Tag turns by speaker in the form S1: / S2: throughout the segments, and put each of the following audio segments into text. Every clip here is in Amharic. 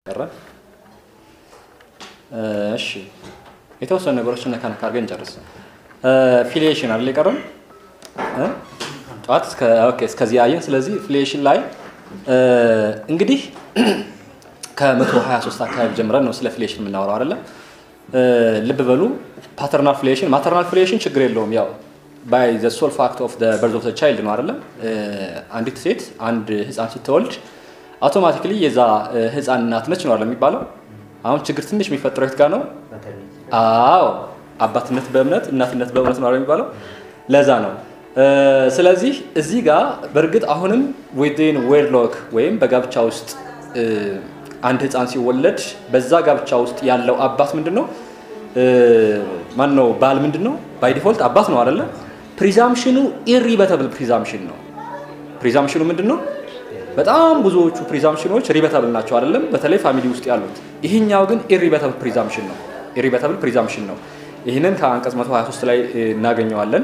S1: ቀረ። እሺ የተወሰኑ ነገሮችን ነካ ነካ አድርገን እንጨርስ። ፊሊዬሽን አይደል የቀረን ጠዋት እስከዚህ አየን። ስለዚህ ፊሊዬሽን ላይ እንግዲህ ከ123 አካባቢ ጀምረን ነው ስለ ፊሊዬሽን የምናወራው አይደለም። ልብ በሉ ፓተርናል ፊሊዬሽን ማተርናል ፊሊዬሽን ችግር የለውም ያው ባይ ዘ ሶል ፋክት ኦፍ በርዝ ኦፍ ቻይልድ ነው አይደለም። አንዲት ሴት አንድ ህፃን ስትወልድ አውቶማቲክሊ የዛ ህፃን እናት ነች ነው የሚባለው። አሁን ችግር ትንሽ የሚፈጥረው የት ጋር ነው? አዎ አባትነት በእምነት እናትነት በእምነት ነው የሚባለው። ለዛ ነው። ስለዚህ እዚህ ጋር በእርግጥ አሁንም ዊን ዌድሎክ ወይም በጋብቻ ውስጥ አንድ ህፃን ሲወለድ በዛ ጋብቻ ውስጥ ያለው አባት ምንድን ነው? ማን ነው? ባል ምንድን ነው? ባይ ዲፎልት አባት ነው አይደለ? ፕሪዛምሽኑ ኢሪበተብል ፕሪዛምሽን ነው። ፕሪዛምሽኑ ምንድን ነው? በጣም ብዙዎቹ ፕሪዛምሽኖች ሪበተብል ናቸው አይደለም? በተለይ ፋሚሊ ውስጥ ያሉት። ይህኛው ግን ኢሪበተብል ፕሪዛምሽን ነው። ኢሪበተብል ፕሪዛምሽን ነው። ይህንን ከአንቀጽ 123 ላይ እናገኘዋለን።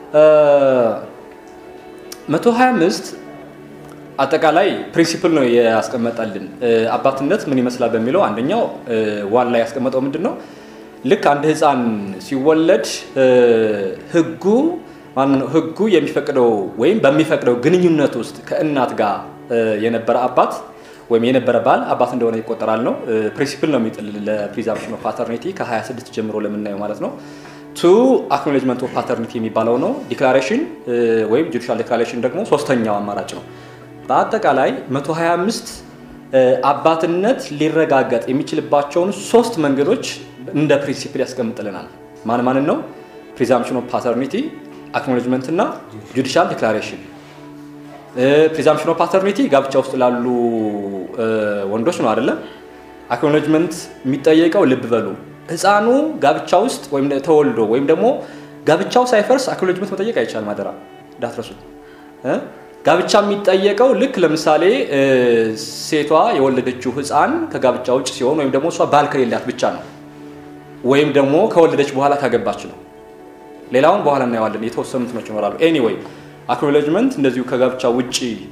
S1: 125 አጠቃላይ ፕሪንሲፕል ነው ያስቀመጠልን። አባትነት ምን ይመስላል በሚለው አንደኛው ዋን ላይ ያስቀመጠው ምንድን ነው? ልክ አንድ ህፃን ሲወለድ ህጉ ህጉ የሚፈቅደው ወይም በሚፈቅደው ግንኙነት ውስጥ ከእናት ጋር የነበረ አባት ወይም የነበረ ባል አባት እንደሆነ ይቆጠራል ነው። ፕሪንሲፕል ነው የሚጥል ለፕሪዛምፕሽን ኦፍ ፓተርኒቲ ከ26 ጀምሮ ለምናየው ማለት ነው። ቱ አክኖሌጅመንት ኦፍ ፓተርኒቲ የሚባለው ነው። ዲክላሬሽን ወይም ጁዲሻል ዲክላሬሽን ደግሞ ሶስተኛው አማራጭ ነው። በአጠቃላይ 125 አባትነት ሊረጋገጥ የሚችልባቸውን ሶስት መንገዶች እንደ ፕሪንሲፕል ያስቀምጥልናል። ማን ማንን ነው? ፕሪዛምፕሽን ኦፍ ፓተርኒቲ፣ አክኖሌጅመንት እና ጁዲሻል ዲክላሬሽን። ፕሪዛምፕሽን ኦፍ ፓተርኒቲ ጋብቻ ውስጥ ላሉ ወንዶች ነው አይደለም። አክኖሌጅመንት የሚጠየቀው ልብ በሉ ህፃኑ ጋብቻ ውስጥ ወይም ተወልዶ ወይም ደግሞ ጋብቻው ሳይፈርስ አክኖሌጅመንት መጠየቅ አይቻልም። አደራ እንዳትረሱት። ጋብቻ የሚጠየቀው ልክ ለምሳሌ ሴቷ የወለደችው ህፃን ከጋብቻ ውጭ ሲሆን ወይም ደግሞ እሷ ባል ከሌላት ብቻ ነው ወይም ደግሞ ከወለደች በኋላ ካገባች ነው። ሌላውን በኋላ እናየዋለን። የተወሰኑ እንትኖች ይኖራሉ። ኤኒዌይ አክኖሌጅመንት እንደዚሁ ከጋብቻ ውጭ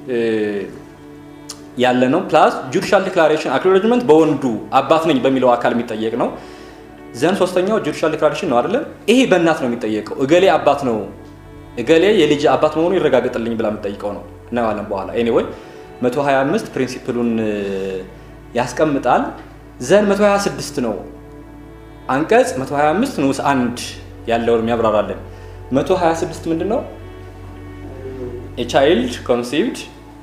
S1: ያለ ነው። ፕላስ ጁዲሻል ዲክላሬሽን አክኖሌጅመንት በወንዱ አባት ነኝ በሚለው አካል የሚጠየቅ ነው። ዘን ሶስተኛው ጁዲሻል ዲክላሬሽን ነው አይደለም። ይሄ በእናት ነው የሚጠየቀው። እገሌ አባት ነው እገሌ የልጅ አባት መሆኑ ይረጋገጥልኝ ብላ የምጠይቀው ነው። እናየዋለን በኋላ። ኤኒዌይ 125 ፕሪንሲፕሉን ያስቀምጣል። ዘን 126 ነው አንቀጽ 125 ንዑስ አንድ ያለውን የሚያብራራለን። 126 ምንድን ነው? የቻይልድ ኮንሲቭድ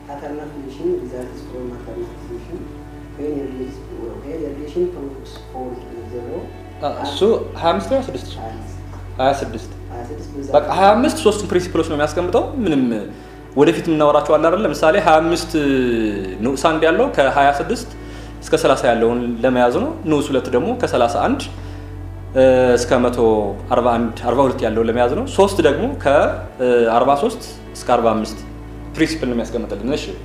S1: እሱ 25 ነው 26 በቃ 25 ሶስቱም ፕሪንሲፕሎች ነው የሚያስቀምጠው። ምንም ወደፊት የምናወራቸው አለ አይደል? ለምሳሌ 25 ንዑስ አንድ ያለው ከ26 እስከ 30 ያለውን ለመያዝ ነው። ንዑስ ሁለት ደግሞ ከ31 እስከ 141 42 ያለውን ለመያዝ ነው። ሶስት ደግሞ ከ43 እስከ 45 ፕሪንሲፕል ነው የሚያስቀምጥልን። እሺ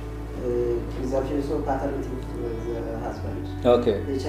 S1: ኦኬ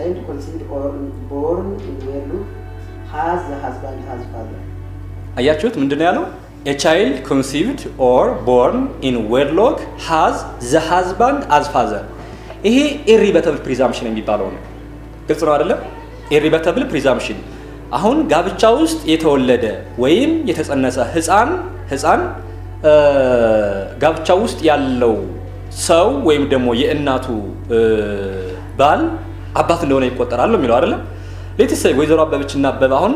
S1: አያችሁት? ምንድነው ያለው? ኤ ቻይልድ ኮንሲቭድ ኦር ቦርን ኢን ዌድሎክ ሃዝ ዘ ሃዝባንድ አዝ ፋዘር። ይሄ ኢሪበተብል ፕሪዛምፕሽን የሚባለው ነው። ግልጽ ነው አይደለም? ኢሪበተብል ፕሪዛምፕሽን አሁን ጋብቻ ውስጥ የተወለደ ወይም የተጸነሰ ህፃን ህፃን ጋብቻ ውስጥ ያለው ሰው ወይም ደግሞ የእናቱ ባል አባት እንደሆነ ይቆጠራል የሚለው አይደለም። ሌትስ ወይዘሮ አበበች እና አበበ አሁን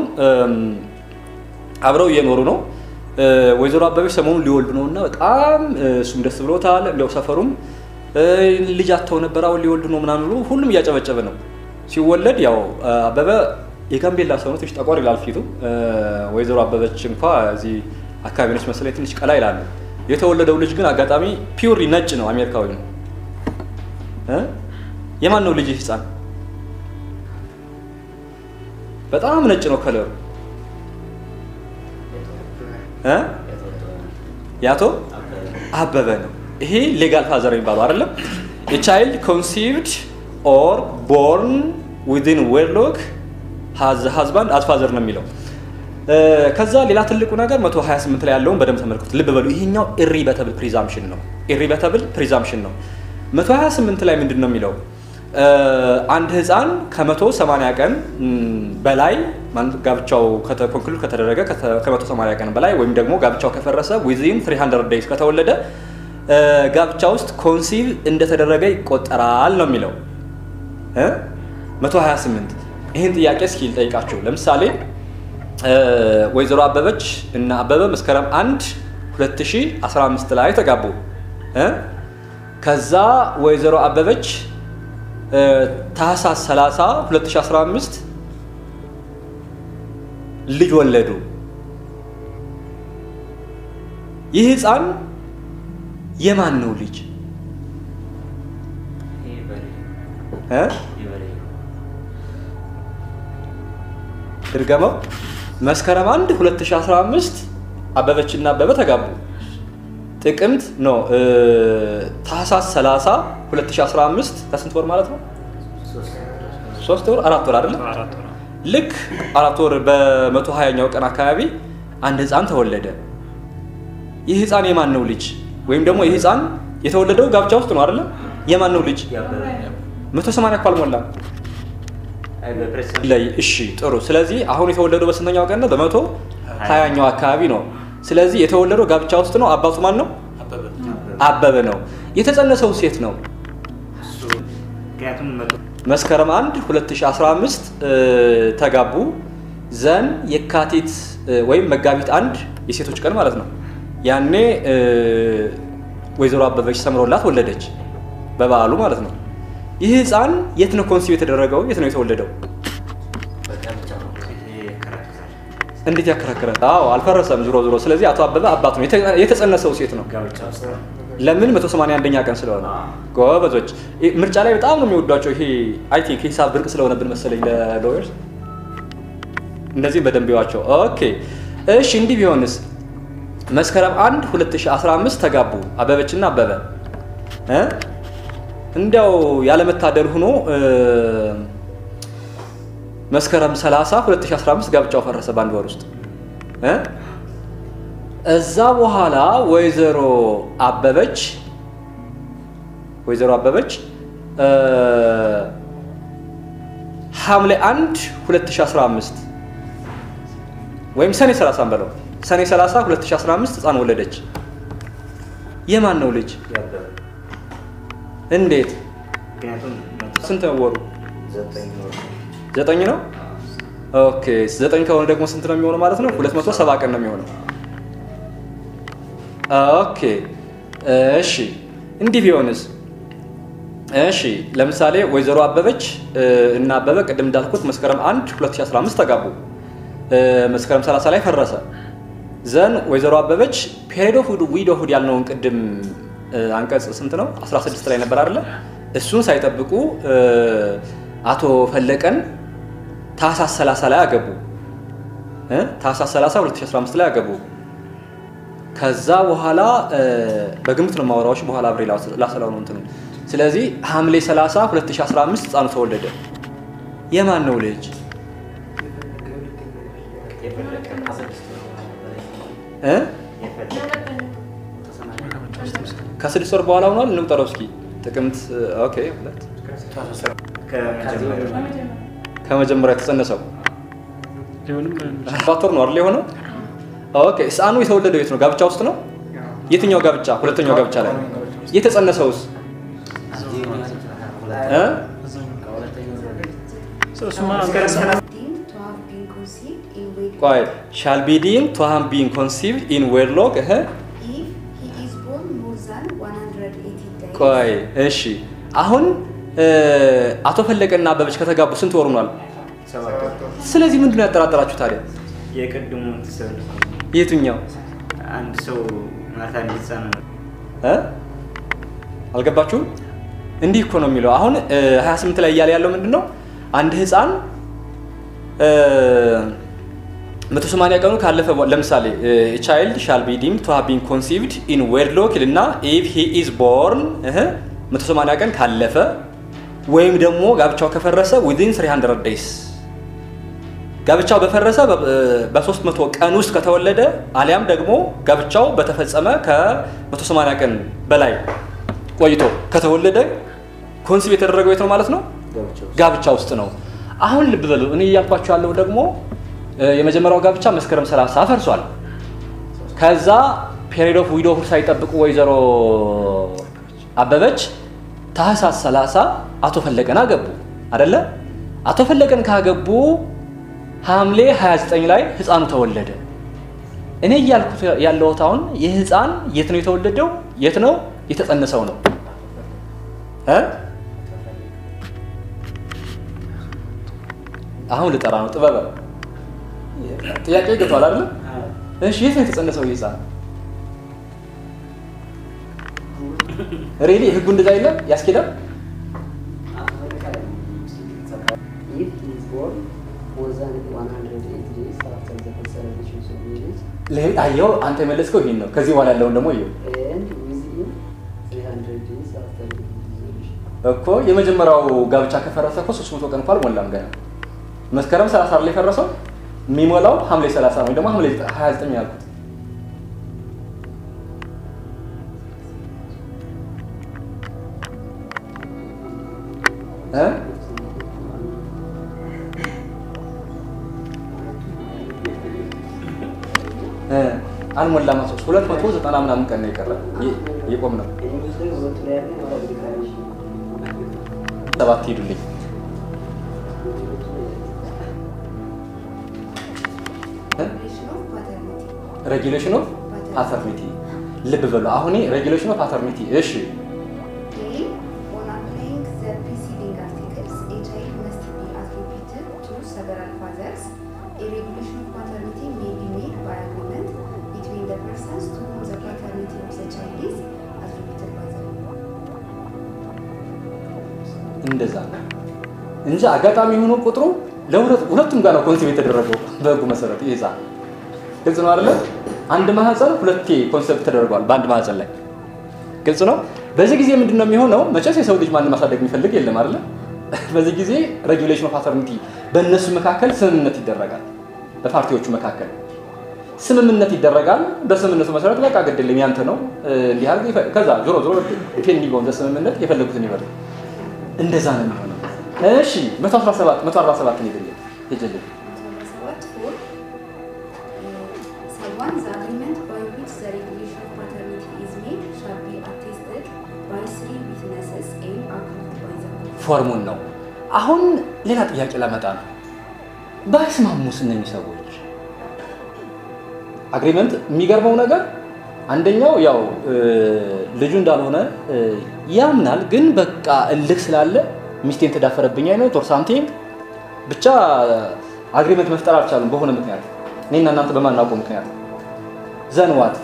S1: አብረው እየኖሩ ነው። ወይዘሮ አበበች ሰሞኑን ሊወልዱ ነው እና በጣም እሱም ደስ ብሎታል። እንዲያው ሰፈሩም ልጅ አጥተው ነበር አሁን ሊወልዱ ነው ምናምን ብሎ ሁሉም እያጨበጨበ ነው። ሲወለድ ያው አበበ የጋምቤላ ሰው ነው፣ ትንሽ ጠቆር ይላል ፊቱ። ወይዘሮ አበበች እንኳ እዚህ አካባቢ ነች መሰለኝ ትንሽ ቀላ ይላሉ። የተወለደው ልጅ ግን አጋጣሚ ፒውሪ ነጭ ነው፣ አሜሪካዊ ነው። የማን ነው ልጅ ህፃን? በጣም ነጭ ነው ከለሩ። የአቶ አበበ ነው። ይሄ ሌጋል ፋዘር የሚባለው አይደለም። የቻይልድ ኮንሲቭድ ኦር ቦርን ዊዝን ዌድሎክ ሀዝባንድ አዝ ፋዘር ነው የሚለው። ከዛ ሌላ ትልቁ ነገር 128 ላይ ያለውን በደንብ ተመልክቱት። ልብ በሉ። ይሄኛው ኢሪበተብል ፕሪዛምፕሽን ነው። ኢሪበተብል ፕሪዛምፕሽን ነው። 128 ላይ ምንድን ነው የሚለው? አንድ ህፃን ከመቶ ሰማንያ ቀን በላይ ጋብቻው ኮንክሉድ ከተደረገ ከመቶ ሰማንያ ቀን በላይ ወይም ደግሞ ጋብቻው ከፈረሰ ዊዚን 300 ዴይዝ ከተወለደ ጋብቻ ውስጥ ኮንሲቭ እንደተደረገ ይቆጠራል ነው የሚለው 128 ይህን ጥያቄ እስኪ ልጠይቃችሁ። ለምሳሌ ወይዘሮ አበበች እና አበበ መስከረም 1 2015 ላይ ተጋቡ። ከዛ ወይዘሮ አበበች ታህሳስ 30 2015 ልጅ ወለዱ። ይህ ህፃን የማን ነው ልጅ? ድርገመው። መስከረም 1 2015 አበበችና አበበ ተጋቡ። ጥቅምት ነው ታህሳስ 30 2015 ከስንት ወር ማለት ነው? ሶስት ወር አራት ወር አይደለም? ልክ አራት ወር በመቶ ሀያኛው ቀን አካባቢ አንድ ህፃን ተወለደ። ይህ ህፃን የማን ነው ልጅ? ወይም ደግሞ ይህ ህፃን የተወለደው ጋብቻ ውስጥ ነው አይደለም? የማን ነው ልጅ? መቶ ሰማንያ እኮ አልሞላም። ላይ እሺ፣ ጥሩ። ስለዚህ አሁን የተወለደው በስንተኛው ቀን ነው? በመቶ ሀያኛው አካባቢ ነው። ስለዚህ የተወለደው ጋብቻ ውስጥ ነው። አባቱ ማን ነው? አበበ ነው። የተጸነሰው ሴት ነው። መስከረም 1 2015 ተጋቡ። ዘን የካቲት ወይም መጋቢት አንድ የሴቶች ቀን ማለት ነው። ያኔ ወይዘሮ አበበች ሰምሮላት ወለደች፣ በበዓሉ ማለት ነው። ይህ ህፃን የት ነው ኮንሲቭ የተደረገው? የት ነው የተወለደው? እንዴት ያከራክራል? አዎ አልፈረሰም፣ ዞሮ ዞሮ። ስለዚህ አቶ አበበ አባቱ ነው። የተጸነሰው ሴት ነው። ለምን 181ኛ ቀን ስለሆነ። ጎበዞች ምርጫ ላይ በጣም ነው የሚወዷቸው። ይሄ አይ ቲንክ ሂሳብ ብርቅ ስለሆነብን መሰለኝ ለሎየርስ እንደዚህም በደንብ ይዋቸው። ኦኬ እሺ፣ እንዲህ ቢሆንስ መስከረም 1 2015 ተጋቡ አበበችና አበበ እ እንዲያው ያለመታደል ሆኖ መስከረም 30 2015 ጋብቻው ፈረሰ በአንድ ወር ውስጥ እ እዛ በኋላ ወይዘሮ አበበች ወይዘሮ አበበች ሐምሌ 1 2015 ወይም ሰኔ 30 በለው ሰኔ 30 2015 ህፃን ወለደች። የማን ነው ልጅ? እንዴት? ስንት ነው ወሩ? ዘጠኝ ነው። ኦኬ ዘጠኝ ከሆነ ደግሞ ስንት ነው የሚሆነው ማለት ነው? 270 ቀን ነው የሚሆነው። ኦኬ እሺ፣ እንዲህ ቢሆንስ? እሺ ለምሳሌ ወይዘሮ አበበች እና አበበ ቅድም እንዳልኩት መስከረም 1 2015 ተጋቡ። መስከረም 30 ላይ ፈረሰ። ዘን ወይዘሮ አበበች ፔሪድ ኦፍ ዊዶሁድ ያልነውን ቅድም አንቀጽ ስንት ነው 16 ላይ ነበር አይደለ? እሱን ሳይጠብቁ አቶ ፈለቀን ታህሳስ 30 ላይ አገቡ። ታህሳስ 30 2015 ላይ አገቡ። ከዛ በኋላ በግምት ነው ማወራዎች በኋላ አብሬ ላሰላው ነው እንትኑ። ስለዚህ ሐምሌ 30 2015 ህፃኑ ተወለደ። የማን ነው ልጅ? ከስድስት ወር በኋላ ሆኗል። እንቁጠረው እስኪ ጥቅምት ኦኬ፣ ሁለት ከመጀመሪያ የተጸነሰው ሰባት ወር ነው አይደል የሆነው? ኦኬ ህፃኑ የተወለደው የት ነው? ጋብቻ ውስጥ ነው? የትኛው ጋብቻ? ሁለተኛው ጋብቻ ላይ። የተጸነሰውስ እ ቆይ ሻል ቢ ዲም ቱ ሃቭ ቢን ኮንሲቭድ ኢን ዌድሎክ እህ ቆይ እሺ፣ አሁን አቶ ፈለቀና አበበች ከተጋቡ ስንት ወር ሆኗል? ስለዚህ ምንድን ነው ያጠራጠራችሁ ታዲያ?
S2: የቅድሙ
S1: የትኛው
S2: አንድ ሰው ማታ እንዲጻን
S1: እ አልገባችሁም? እንዲህ እኮ ነው የሚለው። አሁን 28 ላይ እያለ ያለው ምንድን ነው? አንድ ህፃን መቶ ሰማንያ ቀኑ ካለፈ ለምሳሌ ቻይልድ ሻል ቢ ዲም ቱ ሃቭ ቢን ኮንሲቭድ ኢን ዌድሎክ ይልና ኢፍ ሂ ኢዝ ቦርን መቶ ሰማንያ ቀን ካለፈ ወይም ደግሞ ጋብቻው ከፈረሰ ዊዚን 300 ዴይስ ጋብቻው በፈረሰ በ300 ቀን ውስጥ ከተወለደ አሊያም ደግሞ ጋብቻው በተፈጸመ ከ180 ቀን በላይ ቆይቶ ከተወለደ ኮንሲቭ የተደረገው የት ነው ማለት ነው? ጋብቻ ውስጥ ነው። አሁን ልብ በሉ፣ እኔ እያልኳቸው ያለው ደግሞ እ፣ የመጀመሪያው ጋብቻ መስከረም 30 ፈርሷል። ከዛ ፔሪድ ኦፍ ዊዶሁድ ሳይጠብቁ ወይዘሮ አበበች ታህሳስ 30 አቶ ፈለቀን አገቡ አደለ? አቶ ፈለቀን ካገቡ ሐምሌ 29 ላይ ህፃኑ ተወለደ። እኔ እያልኩት ያለሁት አሁን ይህ ህፃን የት ነው የተወለደው? የት ነው የተጸነሰው ነው እ? አሁን ልጠራ ነው ጥበበ ጥያቄ ገብቷል አይደለ? እሺ የት ነው የተጸነሰው ይህ ህፃን? ሬሊ ህጉ እንደዛ የለም ያስኬዳል?
S3: If he is born more than 108 days after the celebration of marriage
S1: ሌ- አየው አንተ የመለስከው ይሄን ነው። ከዚህ በኋላ ያለውን ደግሞ ይኸው
S3: and within 300 days after the dissolution.
S1: እኮ የመጀመሪያው ጋብቻ ከፈረሰ እኮ 300 ቀን እንኳን አልሞላም ገና። መስከረም 30 ላይ የፈረሰው የሚሞላው ሐምሌ 30 ነው ወይ ደግሞ ሐምሌ 29 ያልኩት። እ እ አልሞላም። ሶስት ሁለት መቶ ዘጠና ምናምን ቀን ነው የቀረ ይ- የቆም ነው።
S3: እንግሊዝ ላይ ሁለቱ ላይ ያለ ማለት ዲክላሬሽን
S1: ሰባት ሄዱልኝ
S4: Regulation of paternity.
S1: ሬጊሌሽን ኦፍ ፓተርኒቲ ልብ በሉ። አሁን ሬጊሌሽን ኦፍ ፓተርኒቲ እሺ
S4: A. On applying the preceding articles, a child must be attributed to several fathers. A regulation of paternity may be made by agreement between the persons to whom the paternity of the child is attributed by them.
S1: እንደዛ ነው እንጂ አጋጣሚ ሆኖ ቁጥሩ ለሁለት ሁለቱም ጋር ነው ኮንሴፕት የተደረገው በህጉ መሰረት ይህ ህፃን ግልጽ ነው አይደለ? አንድ ማህፀን ሁለቴ ኮንሴፕት ተደርጓል በአንድ ማህፀን ላይ ግልጽ ነው። በዚህ ጊዜ ምንድን ነው የሚሆነው? መቼስ የሰው ልጅ ማንም ማሳደግ የሚፈልግ የለም አይደለ? በዚህ ጊዜ ሬጉሌሽን ኦፍ ፓተርኒቲ በእነሱ መካከል ስምምነት ይደረጋል። በፓርቲዎቹ መካከል ስምምነት ይደረጋል። በስምምነቱ መሰረት በቃ ግድልኝ ያንተ ነው እንዲህ አድርግ ይፈ- ከዛ ዞሮ ዞሮ ዲፔንዲንግ ኦን ስምምነት የፈለጉትን ይበሉ። እንደዛ ነው የሚሆነው። እሺ 117 147 ነው ይደለ ይጀልኝ
S4: What for? Uh, one, the agreement by which the regulation of paternity is made shall be attested by three witnesses and approved by the court.
S1: ፎርሙን ነው። አሁን ሌላ ጥያቄ ላመጣ ነው። ባይስማሙስ እነኚህ ሰዎች አግሪመንት የሚገርመው ነገር አንደኛው ያው እ፣ ልጁ እንዳልሆነ እ፣ ያምናል፣ ግን በቃ እልክ ስላለ ሚስቴን ተዳፈረብኝ አይነት ኦር ሳምቲንግ ብቻ አግሪመንት መፍጠር አልቻሉም በሆነ ምክንያት እኔና እናንተ በማናውቀው ምክንያት ዘንዋት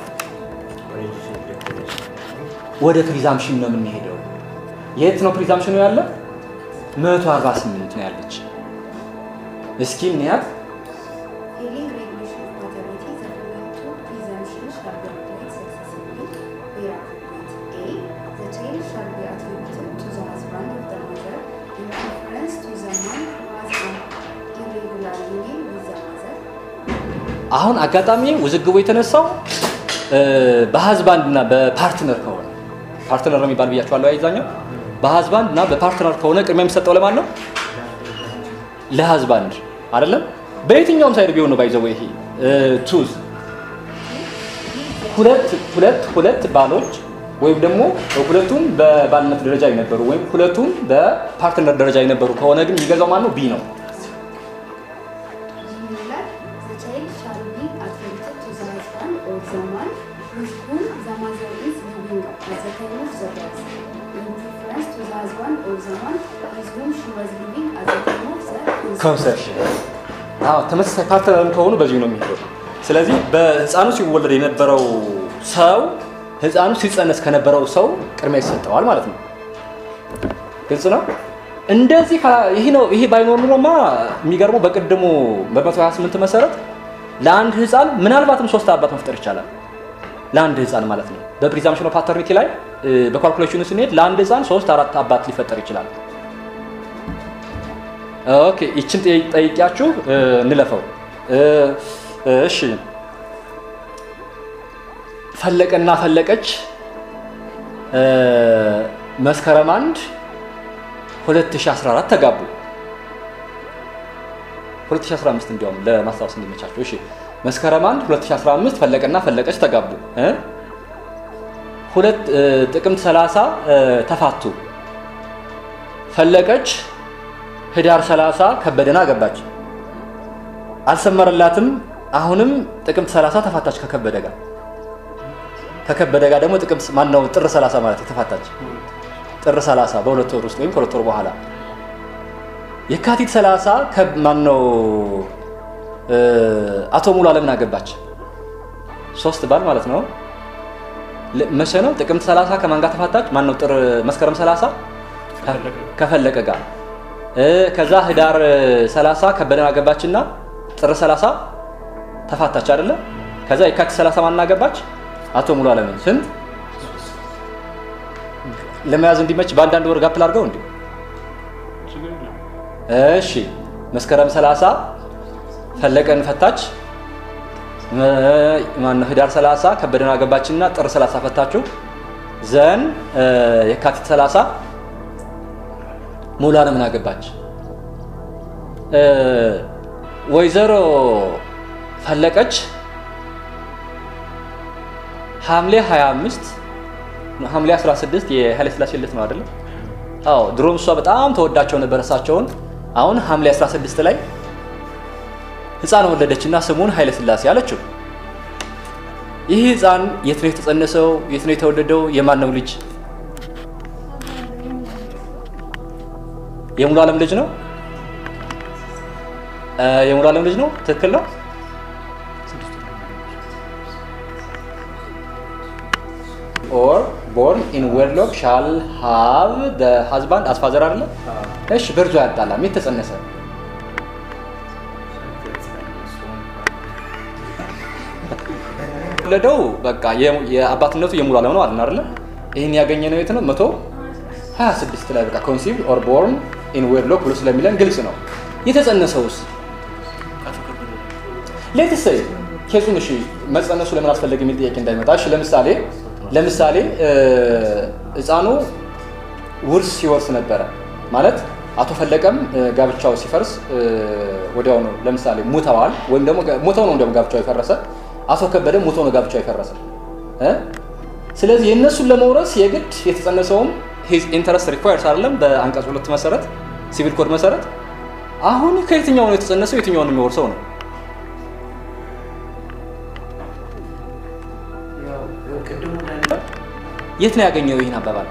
S1: ወደ ፕሪዛምፕሽን ነው የምንሄደው። የት ነው ፕሪዛምፕሽኑ ያለ? 148 ነው ያለች። እስኪ እንያት።
S4: Failing regulation of paternity, the following two presumptions shall be applied successively where appropriate. A. The child shall be attributed to the husband of the mother in preference to the man who has an irregular union with the mother.
S1: አሁን አጋጣሚ ውዝግቡ የተነሳው እ፣ በሀዝባንድ እና በፓርትነር ከሆነ ፓርትነር ነው የሚባል ብያቸዋለሁ። አይዛኛው በሀዝባንድ እና በፓርትነር ከሆነ ቅድሚያ የሚሰጠው ለማን ነው? ለሀዝባንድ አይደለም። በየትኛውም ሳይድ ቢሆን ነው ባይዘው ይሄ ቱዝ ሁለት ሁለት ሁለት ባሎች ወይም ደግሞ ሁለቱም በባልነት ደረጃ የነበሩ ወይም ሁለቱም በፓርትነር ደረጃ የነበሩ ከሆነ ግን የሚገዛው ማን ነው? ቢ ነው።
S4: Similar, the child shall be attributed to the husband or the man with whom the mother is living at the time of the birth, in preference to the husband or the man with whom she was living at the time of the conception.
S1: ኮንሰፕሽን አዎ ተመሳሳይ ፓርትነርም ከሆኑ በዚሁ ነው የሚሄደው። ስለዚህ በህፃኑ ሲወለድ የነበረው ሰው ህፃኑ ሲጸነስ ከነበረው ሰው ቅድሚያ ይሰጠዋል ማለት ነው። ግልጽ ነው። እንደዚህ ካ- ይሄ ነው ይሄ ባይኖር ኑሮማ የሚገርመው በቅድሙ በ128 መሰረት ለአንድ ህፃን ምናልባትም ሶስት አባት መፍጠር ይቻላል። ለአንድ ህፃን ማለት ነው። በፕሪዛምፕሽን ኦፍ ፓተርኒቲ ላይ እ፣ በኳልኩሌሽኑ ስንሄድ ለአንድ ህፃን ሶስት አራት አባት ሊፈጠር ይችላል። ኦኬ ይችን ጠይ- ጠይቂያችሁ እ፣ እንለፈው። እ፣ እሺ ፈለቀና ፈለቀች እ፣ መስከረም አንድ 2014 ተጋቡ። 2015 እንዲያውም ለማስታወስ እንዲመቻቸው። እሺ መስከረም 1 2015 ፈለቀና ፈለቀች ተጋቡ። እ? ሁለት እ፣ ጥቅምት 30 እ፣ ተፋቱ። ፈለቀች ህዳር 30 ከበደን አገባች። አልሰመረላትም። አሁንም ጥቅምት 30 ተፋታች ከከበደ ጋር ከከበደ ጋር ደግሞ ጥቅምት ማነው ጥር 30 ማለት የተፋታች ጥር 30 በሁለት ወር ውስጥ ወይም ከሁለት ወር በኋላ የካቲት 30 ከማነው እ፣ አቶ ሙሉ አለምን አገባች። ሶስት ባል ማለት ነው። ለ- መቼ ነው? ጥቅምት 30 ከማን ጋር ተፋታች? ማን ነው? ጥር መስከረም 30 ከፈለቀ ጋር እ፣ ከዛ ህዳር 30 ከበደን አገባችና ጥር 30 ተፋታች አይደለ? ከዛ የካቲት 30 ማን አገባች? አቶ ሙሉ አለምን። ስንት ለመያዝ እንዲመች በአንዳንድ ወር ጋፕ ላድርገው እንዴ? እሺ መስከረም 30 ፈለቀን ፈታች። መ- ማነው ህዳር 30 ከበደን አገባችና ጥር 30 ፈታችሁ። ዘን እ፣ የካቲት 30 ሙሉ አለምን አገባች። እ፣ ወይዘሮ ፈለቀች ሐምሌ 25 ሐምሌ 16 የኃይለ ሥላሴ ልደት ነው አይደለም? አዎ ድሮም እሷ በጣም ተወዳቸው ነበር እሳቸውን። አሁን ሐምሌ 16 ላይ ህፃን ወለደችና ስሙን ኃይለ ሥላሴ አለችው። ይህ ህፃን የት ነው የተጸነሰው? የት ነው የተወለደው? የማን ነው ልጅ? የሙሉ ዓለም ልጅ ነው። እ፣ የሙሉ ዓለም ልጅ ነው። ትክክል ነው። ኦር ቦርን ኢን ዌርሎክ ሻል ሃቭ ደ ሃዝባንድ አስፋዘር አይደለ? እሺ በርዞ ያጣላም የተጸነሰ ወለደው በቃ የ- የአባትነቱ የሙሉ ዓለም ነው አለን አይደለ? ይህን ያገኘ ነው የት ነው? መቶ 26 ላይ በቃ ኮንሲቭ ኦር ቦርን ኢን ዌርሎክ ብሎ ስለሚለን ግልጽ ነው። የተጸነሰውስ ሌት ሰይ ኬሱን እሺ መጸነሱ ለምን አስፈለገ የሚል ጥያቄ እንዳይመጣ እሺ ለምሳሌ ለምሳሌ እ፣ ህፃኑ ውርስ ሲወርስ ነበረ ማለት አቶ ፈለቀም እ፣ ጋብቻው ሲፈርስ እ፣ ወዲያው ነው ለምሳሌ ሙተዋል ወይም ደግሞ ጋ- ሙተው ነው እንደውም ጋብቻው የፈረሰ አቶ ከበደ ሙተው ነው ጋብቻው የፈረሰ እ? ስለዚህ የእነሱን ለመውረስ የግድ የተጸነሰውም ሂዝ ኢንተረስት ሪኳየርስ አይደለም በአንቀጽ ሁለት መሰረት ሲቪል ኮድ መሰረት አሁን ከየትኛው ነው የተጸነሰው የትኛውን ነው የሚወርሰው ነው
S2: ያው ቅድሙ እንዳለ
S1: የት ነው ያገኘው ይህን አባባል?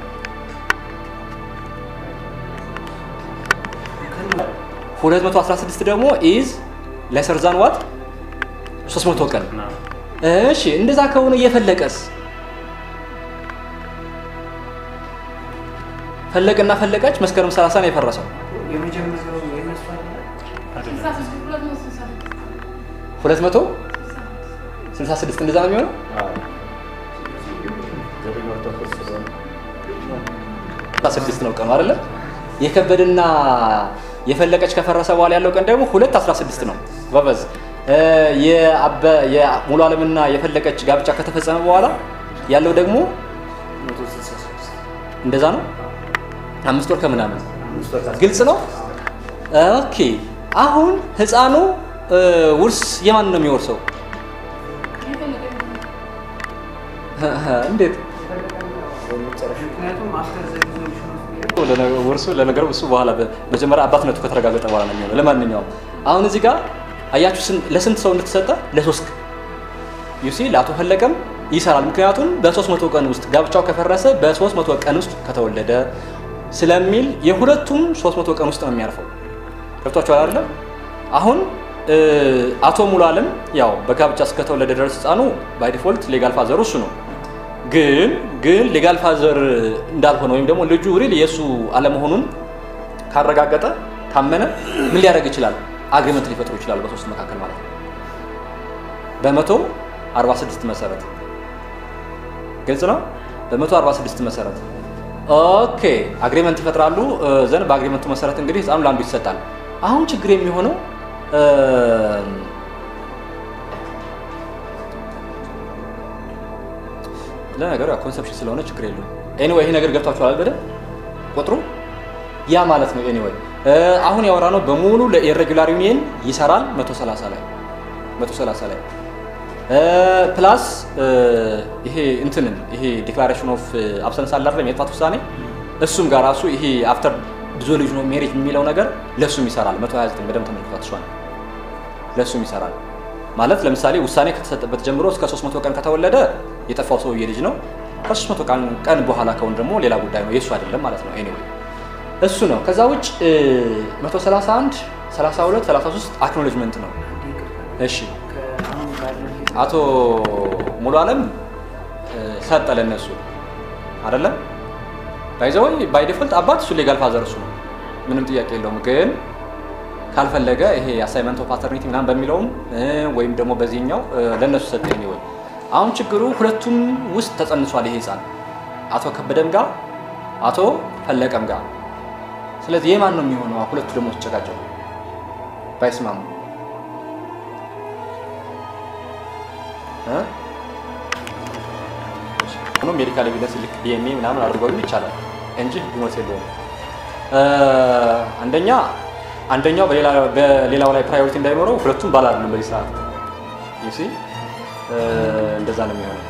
S1: 216 ደግሞ ኢዝ ሌሰር ዛን ዋት 300 ቀን። እሺ እንደዛ ከሆነ እየፈለቀስ ፈለቀና ፈለቀች መስከረም 30 ነው የፈረሰው።
S2: የመጀመሪያው የነሱ አይደለ?
S1: 266 እንደዛ ነው የሚሆነው። 16 ነው ቀኑ አይደለ? የከበደና የፈለቀች ከፈረሰ በኋላ ያለው ቀን ደግሞ 216 ነው። ጎበዝ። እ፣ የአበ- የሙሉ ዓለምና የፈለቀች ጋብቻ ከተፈጸመ በኋላ ያለው ደግሞ እንደዛ ነው። አምስት ወር ከምናምን ግልጽ ነው። ኦኬ አሁን ህፃኑ እ፣ ውርስ የማን ነው የሚወርሰው? እንዴት
S2: ምክንያቱም አፍተር ዘ ሪዞሉሽን ኦፍ ሜሪጅ
S1: ለነ- ውርሱ ለነገሩ እሱ በኋላ በ- መጀመሪያ አባትነቱ ከተረጋገጠ በኋላ ነው የሚሆነው። ለማንኛውም አሁን እዚህ ጋር አያችሁ ስን- ለስንት ሰው እንደተሰጠ ለሶስት ዩሲ ለአቶ ፈለቀም ይሰራል። ምክንያቱም በ300 ቀን ውስጥ ጋብቻው ከፈረሰ በ300 ቀን ውስጥ ከተወለደ ስለሚል የሁለቱም 300 ቀን ውስጥ ነው የሚያርፈው። ገብቷችኋል አይደለም? አሁን እ፣ አቶ ሙሉ አለም ያው በጋብቻ እስከተወለደ ድረስ ህፃኑ ባይ ዲፎልት ሌጋል ፋዘሩ እሱ ነው። ግን ግን ሌጋል ፋዘር እንዳልሆነ ወይም ደግሞ ልጁ ሪል የእሱ አለመሆኑን ካረጋገጠ ካመነ ምን ሊያደርግ ይችላል? አግሪመንት ሊፈጥሩ ይችላሉ በሶስት መካከል ማለት ነው። በመቶ 46 መሰረት ግልጽ ነው። በመቶ 46 መሰረት ኦኬ አግሪመንት ይፈጥራሉ። ዘንድ በአግሪመንቱ መሰረት እንግዲህ ህፃኑ ለአንዱ ይሰጣል። አሁን ችግር የሚሆነው እ፣ ለነገሩ ያው ኮንሰፕሽን ስለሆነ ችግር የለውም። ኤኒዌይ ይሄ ነገር ገብቷችኋል በደንብ ቁጥሩ ያ ማለት ነው። ኤኒዌይ አሁን ያወራ ነው በሙሉ ለኢሬጉላር ዩኒየን ይሰራል 130 ላይ 130 ላይ ፕላስ ይሄ እንትንን ይሄ ዲክላሬሽን ኦፍ አብሰንስ አለ አይደል የጥፋት ውሳኔ እሱም ጋር ራሱ ይሄ አፍተር ዲዞሉሽን ኦፍ ሜሪጅ የሚለው ነገር ለእሱም ይሰራል 129 በደንብ ተመልክቷት እሷን ለእሱም ይሰራል ማለት ለምሳሌ ውሳኔ ከተሰጠበት ጀምሮ እስከ 300 ቀን ከተወለደ የጠፋው ሰውዬ ልጅ ነው ከ300 ቀን ቀን በኋላ ከሆነ ደግሞ ሌላ ጉዳይ ነው የእሱ አይደለም ማለት ነው ኤኒዌይ እሱ ነው ከዛ ውጭ 131 32 33 አክኖሌጅመንት ነው
S2: አንዴ ይቅርታ።
S1: እሺ
S2: ከአሁን ባለው
S1: አቶ ሙሉ አለም ሰጠ ለነሱ አይደለም ባይዘወይ ባይ ዲፎልት አባት እሱ ሌጋል ፋዘር እሱ ነው ምንም ጥያቄ የለውም ግን ካልፈለገ ይሄ አሳይመንት ኦፍ ፓተርኒቲ ምናምን በሚለውም እ፣ ወይም ደግሞ በዚህኛው እ፣ ለእነሱ ሰጠ ወይ አሁን ችግሩ ሁለቱም ውስጥ ተጸንሷል ይሄ ህፃን አቶ ከበደም ጋር አቶ ፈለቀም ጋር ስለዚህ የማን ነው የሚሆነው ሁለቱ ደግሞ ሲጨቃጨቁ ባይስማሙ እ? ሆኖ ሜዲካል ኤቪደንስ ልክ ዲኤንኤ ምናምን አድርገው ይቻላል እንጂ ሞት የለውም። እ፣ አንደኛ አንደኛው በሌላ- በሌላው ላይ ፕራዮሪቲ እንዳይኖረው ሁለቱም ባል አይደለም በዚህ ሰዓት ዩሲ እንደዛ ነው የሚሆነው።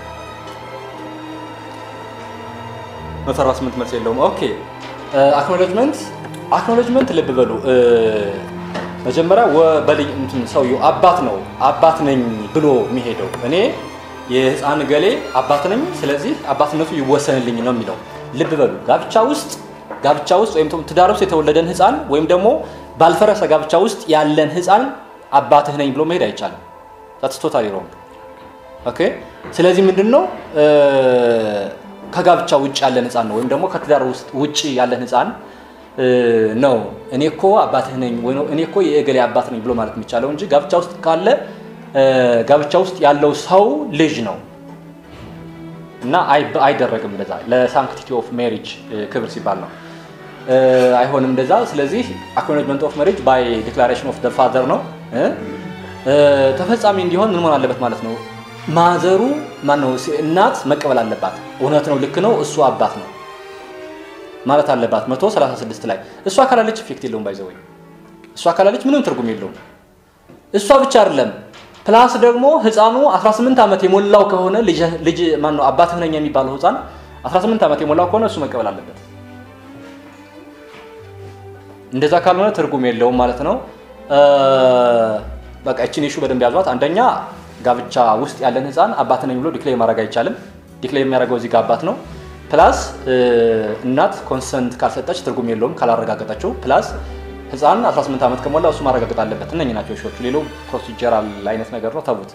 S1: መቶ አርባ ስምንት መልስ የለውም። ኦኬ አክኖሌጅመንት አክኖሌጅመንት ልብ በሉ እ፣ መጀመሪያ ወ- በልጅ እንትን ሰውየው አባት ነው አባት ነኝ ብሎ የሚሄደው እኔ የህፃን ገሌ አባት ነኝ፣ ስለዚህ አባትነቱ ይወሰንልኝ ነው የሚለው። ልብ በሉ ጋብቻ ውስጥ ጋብቻ ውስጥ ወይም ደግሞ ትዳር ውስጥ የተወለደን ህፃን ወይም ደግሞ ባልፈረሰ ጋብቻ ውስጥ ያለን ህፃን አባትህ ነኝ ብሎ መሄድ አይቻልም። ዛትስ ቶታሊ ሮንግ። ኦኬ ስለዚህ ምንድን ነው እ፣ ከጋብቻ ውጭ ያለን ህፃን ነው ወይም ደግሞ ከትዳር ውስጥ ውጭ ያለን ህፃን እ፣ ነው እኔ እኮ አባትህ ነኝ ወይ ነው እኔ እኮ የእገሌ አባት ነኝ ብሎ ማለት የሚቻለው እንጂ ጋብቻ ውስጥ ካለ እ፣ ጋብቻ ውስጥ ያለው ሰው ልጅ ነው እና አይ- አይደረግም እንደዛ ለሳንክቲቲ ኦፍ ሜሪጅ ክብር ሲባል ነው እ፣ አይሆንም እንደዛ ስለዚህ አክኖሌጅመንት ኦፍ ሜሪጅ ባይ ዲክላሬሽን ኦፍ ፋዘር ነው እ? እ፣ ተፈጻሚ እንዲሆን ምን መሆን አለበት ማለት ነው ማዘሩ ማነው ሲ- እናት መቀበል አለባት እውነት ነው ልክ ነው እሱ አባት ነው ማለት አለባት 136 ላይ እሷ ካላለች ኢፌክት የለውም ባይዘወይ እሷ ካላለች ምንም ትርጉም የለውም እሷ ብቻ አይደለም ፕላስ ደግሞ ህፃኑ 18 ዓመት የሞላው ከሆነ ልጅ ልጅ ማን ነው አባትህ ነኝ የሚባለው ህፃን 18 ዓመት የሞላው ከሆነ እሱ መቀበል አለበት። እንደዛ ካልሆነ ትርጉም የለውም ማለት ነው። እ፣ በቃ እችን ኢሹ በደንብ ያዟት። አንደኛ ጋብቻ ውስጥ ያለን ህፃን አባት ነኝ ብሎ ዲክሌር ማድረግ አይቻልም። ዲክሌር የሚያደርገው እዚህ ጋር አባት ነው። ፕላስ እ፣ እናት ኮንሰንት ካልሰጠች ትርጉም የለውም ካላረጋገጠችው። ፕላስ ህፃን 18 ዓመት ከሞላ እሱ ማረጋገጥ አለበት። እነኚህ ናቸው ሾቹ። ሌላው ፕሮሲጀራል አይነት ነገር ነው፣ ተዉት።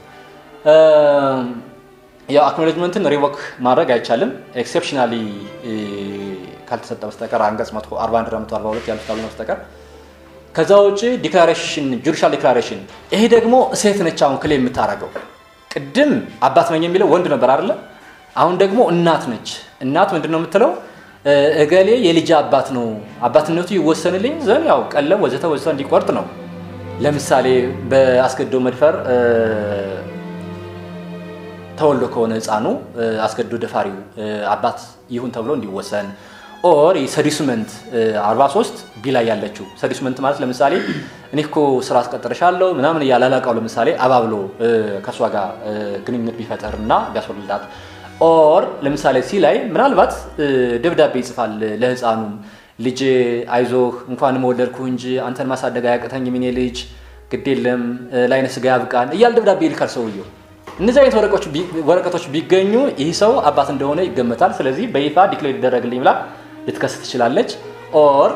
S1: ያው አክኖሌጅመንትን ሪቮክ ማድረግ አይቻልም ኤክሴፕሽናሊ ካልተሰጠ በስተቀር አንቀጽ 141 እና 142 ያሉት ካልሆነ በስተቀር ከዛ ውጭ ዲክላሬሽን ጁዲሻል ዲክላሬሽን ይሄ ደግሞ ሴት ነች አሁን ክሌም የምታደርገው ቅድም አባት ነኝ የሚለው ወንድ ነበር አይደለ አሁን ደግሞ እናት ነች እናት ምንድን ነው የምትለው እ፣ እገሌ የልጅ አባት ነው አባትነቱ ይወሰንልኝ ዘንድ ያው ቀለም ወዘተ ወዘተ እንዲቆርጥ ነው ለምሳሌ በአስገድዶ መድፈር እ፣ ተወልዶ ከሆነ ህፃኑ እ፣ አስገድዶ ደፋሪው እ፣ አባት ይሁን ተብሎ እንዲወሰን ኦር ሰዲስመንት 43 ቢ ላይ ያለችው ሰዲስመንት ማለት ለምሳሌ እኔ እኮ ስራ አስቀጥርሻለሁ ምናምን እያለ አለቃው ለምሳሌ አባብሎ እ፣ ከእሷ ጋር እ፣ ግንኙነት ቢፈጠር እና ቢያስወልዳት ኦር ለምሳሌ ሲ ላይ ምናልባት እ፣ ደብዳቤ ይጽፋል ለህፃኑም ልጅ አይዞህ እንኳን መወለድኩ እንጂ አንተን ማሳደግ አያቅተኝም የኔ ልጅ ግድ የለም እ፣ ለዓይነ ስጋ ያብቃን እያለ ደብዳቤ ይልካል ሰውየው እነዚህ አይነት ወረቀቶች ቢ- ወረቀቶች ቢገኙ ይህ ሰው አባት እንደሆነ ይገመታል። ስለዚህ በይፋ ዲክሌር ሊደረግልኝ ብላ ልትከስ ትችላለች። ኦር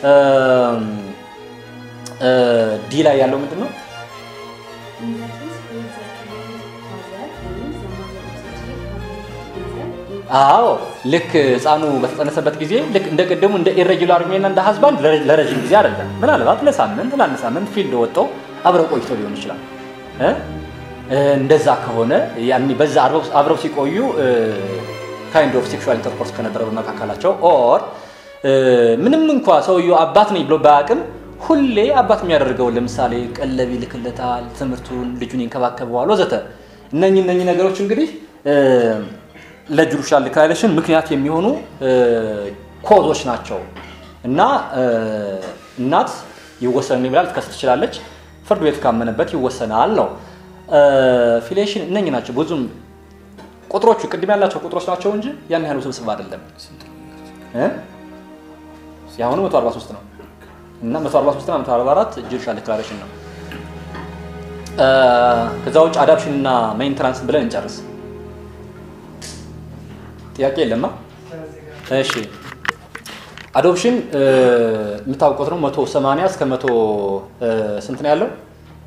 S1: ዲ ላይ ያለው ምንድን ነው?
S4: In the case where the accused father claims the mother of the child has lived together in
S1: አዎ ልክ ህፃኑ በተጸነሰበት ጊዜ ልክ እንደ ቅድሙ እንደ ኢሬጊላር ሜና እንደ ሀዝባንድ ለረዥም ጊዜ አይደለም። ምናልባት ለሳምንት ለአንድ ሳምንት ፊልድ ወጥተው አብረው ቆይቶ ሊሆን ይችላል እ? እ፣ እንደዛ ከሆነ ያኔ በዛ አብረው- አብረው ሲቆዩ ካይንድ ኦፍ ሴክሹዋል ኢንተርኮርስ ከነበረ በመካከላቸው ኦር ምንም እንኳ ሰውየው አባት ነኝ ብሎ ባያውቅም ሁሌ አባት የሚያደርገውን ለምሳሌ ቀለብ ይልክለታል፣ ትምህርቱን፣ ልጁን ይንከባከበዋል ወዘተ እነኚህ እነኚህ ነገሮች እንግዲህ ለጁዲሻል ዲክላሬሽን ምክንያት የሚሆኑ ኮዞች ናቸው እና እ፣ እናት ይወሰን ይብላል ትከስ ትችላለች። ፍርድ ቤት ካመነበት ይወሰናል ነው። ፊሊዬሽን እነኚህ ናቸው። ብዙም ቁጥሮቹ ቅድም ያላቸው ቁጥሮች ናቸው እንጂ ያን ያህል ውስብስብ አይደለም። እ? የአሁኑ 143 ነው እና 143 እና 144 ጁዲሻል ዲክላሬሽን ነው። እ፣ ከዛ ውጭ አዳፕሽን እና ሜንተናንስ ብለን እንጨርስ። ጥያቄ የለማ? እሺ አዶፕሽን እ፣ የምታውቁት ነው 180 እስከ 100 እ፣ ስንት ነው ያለው?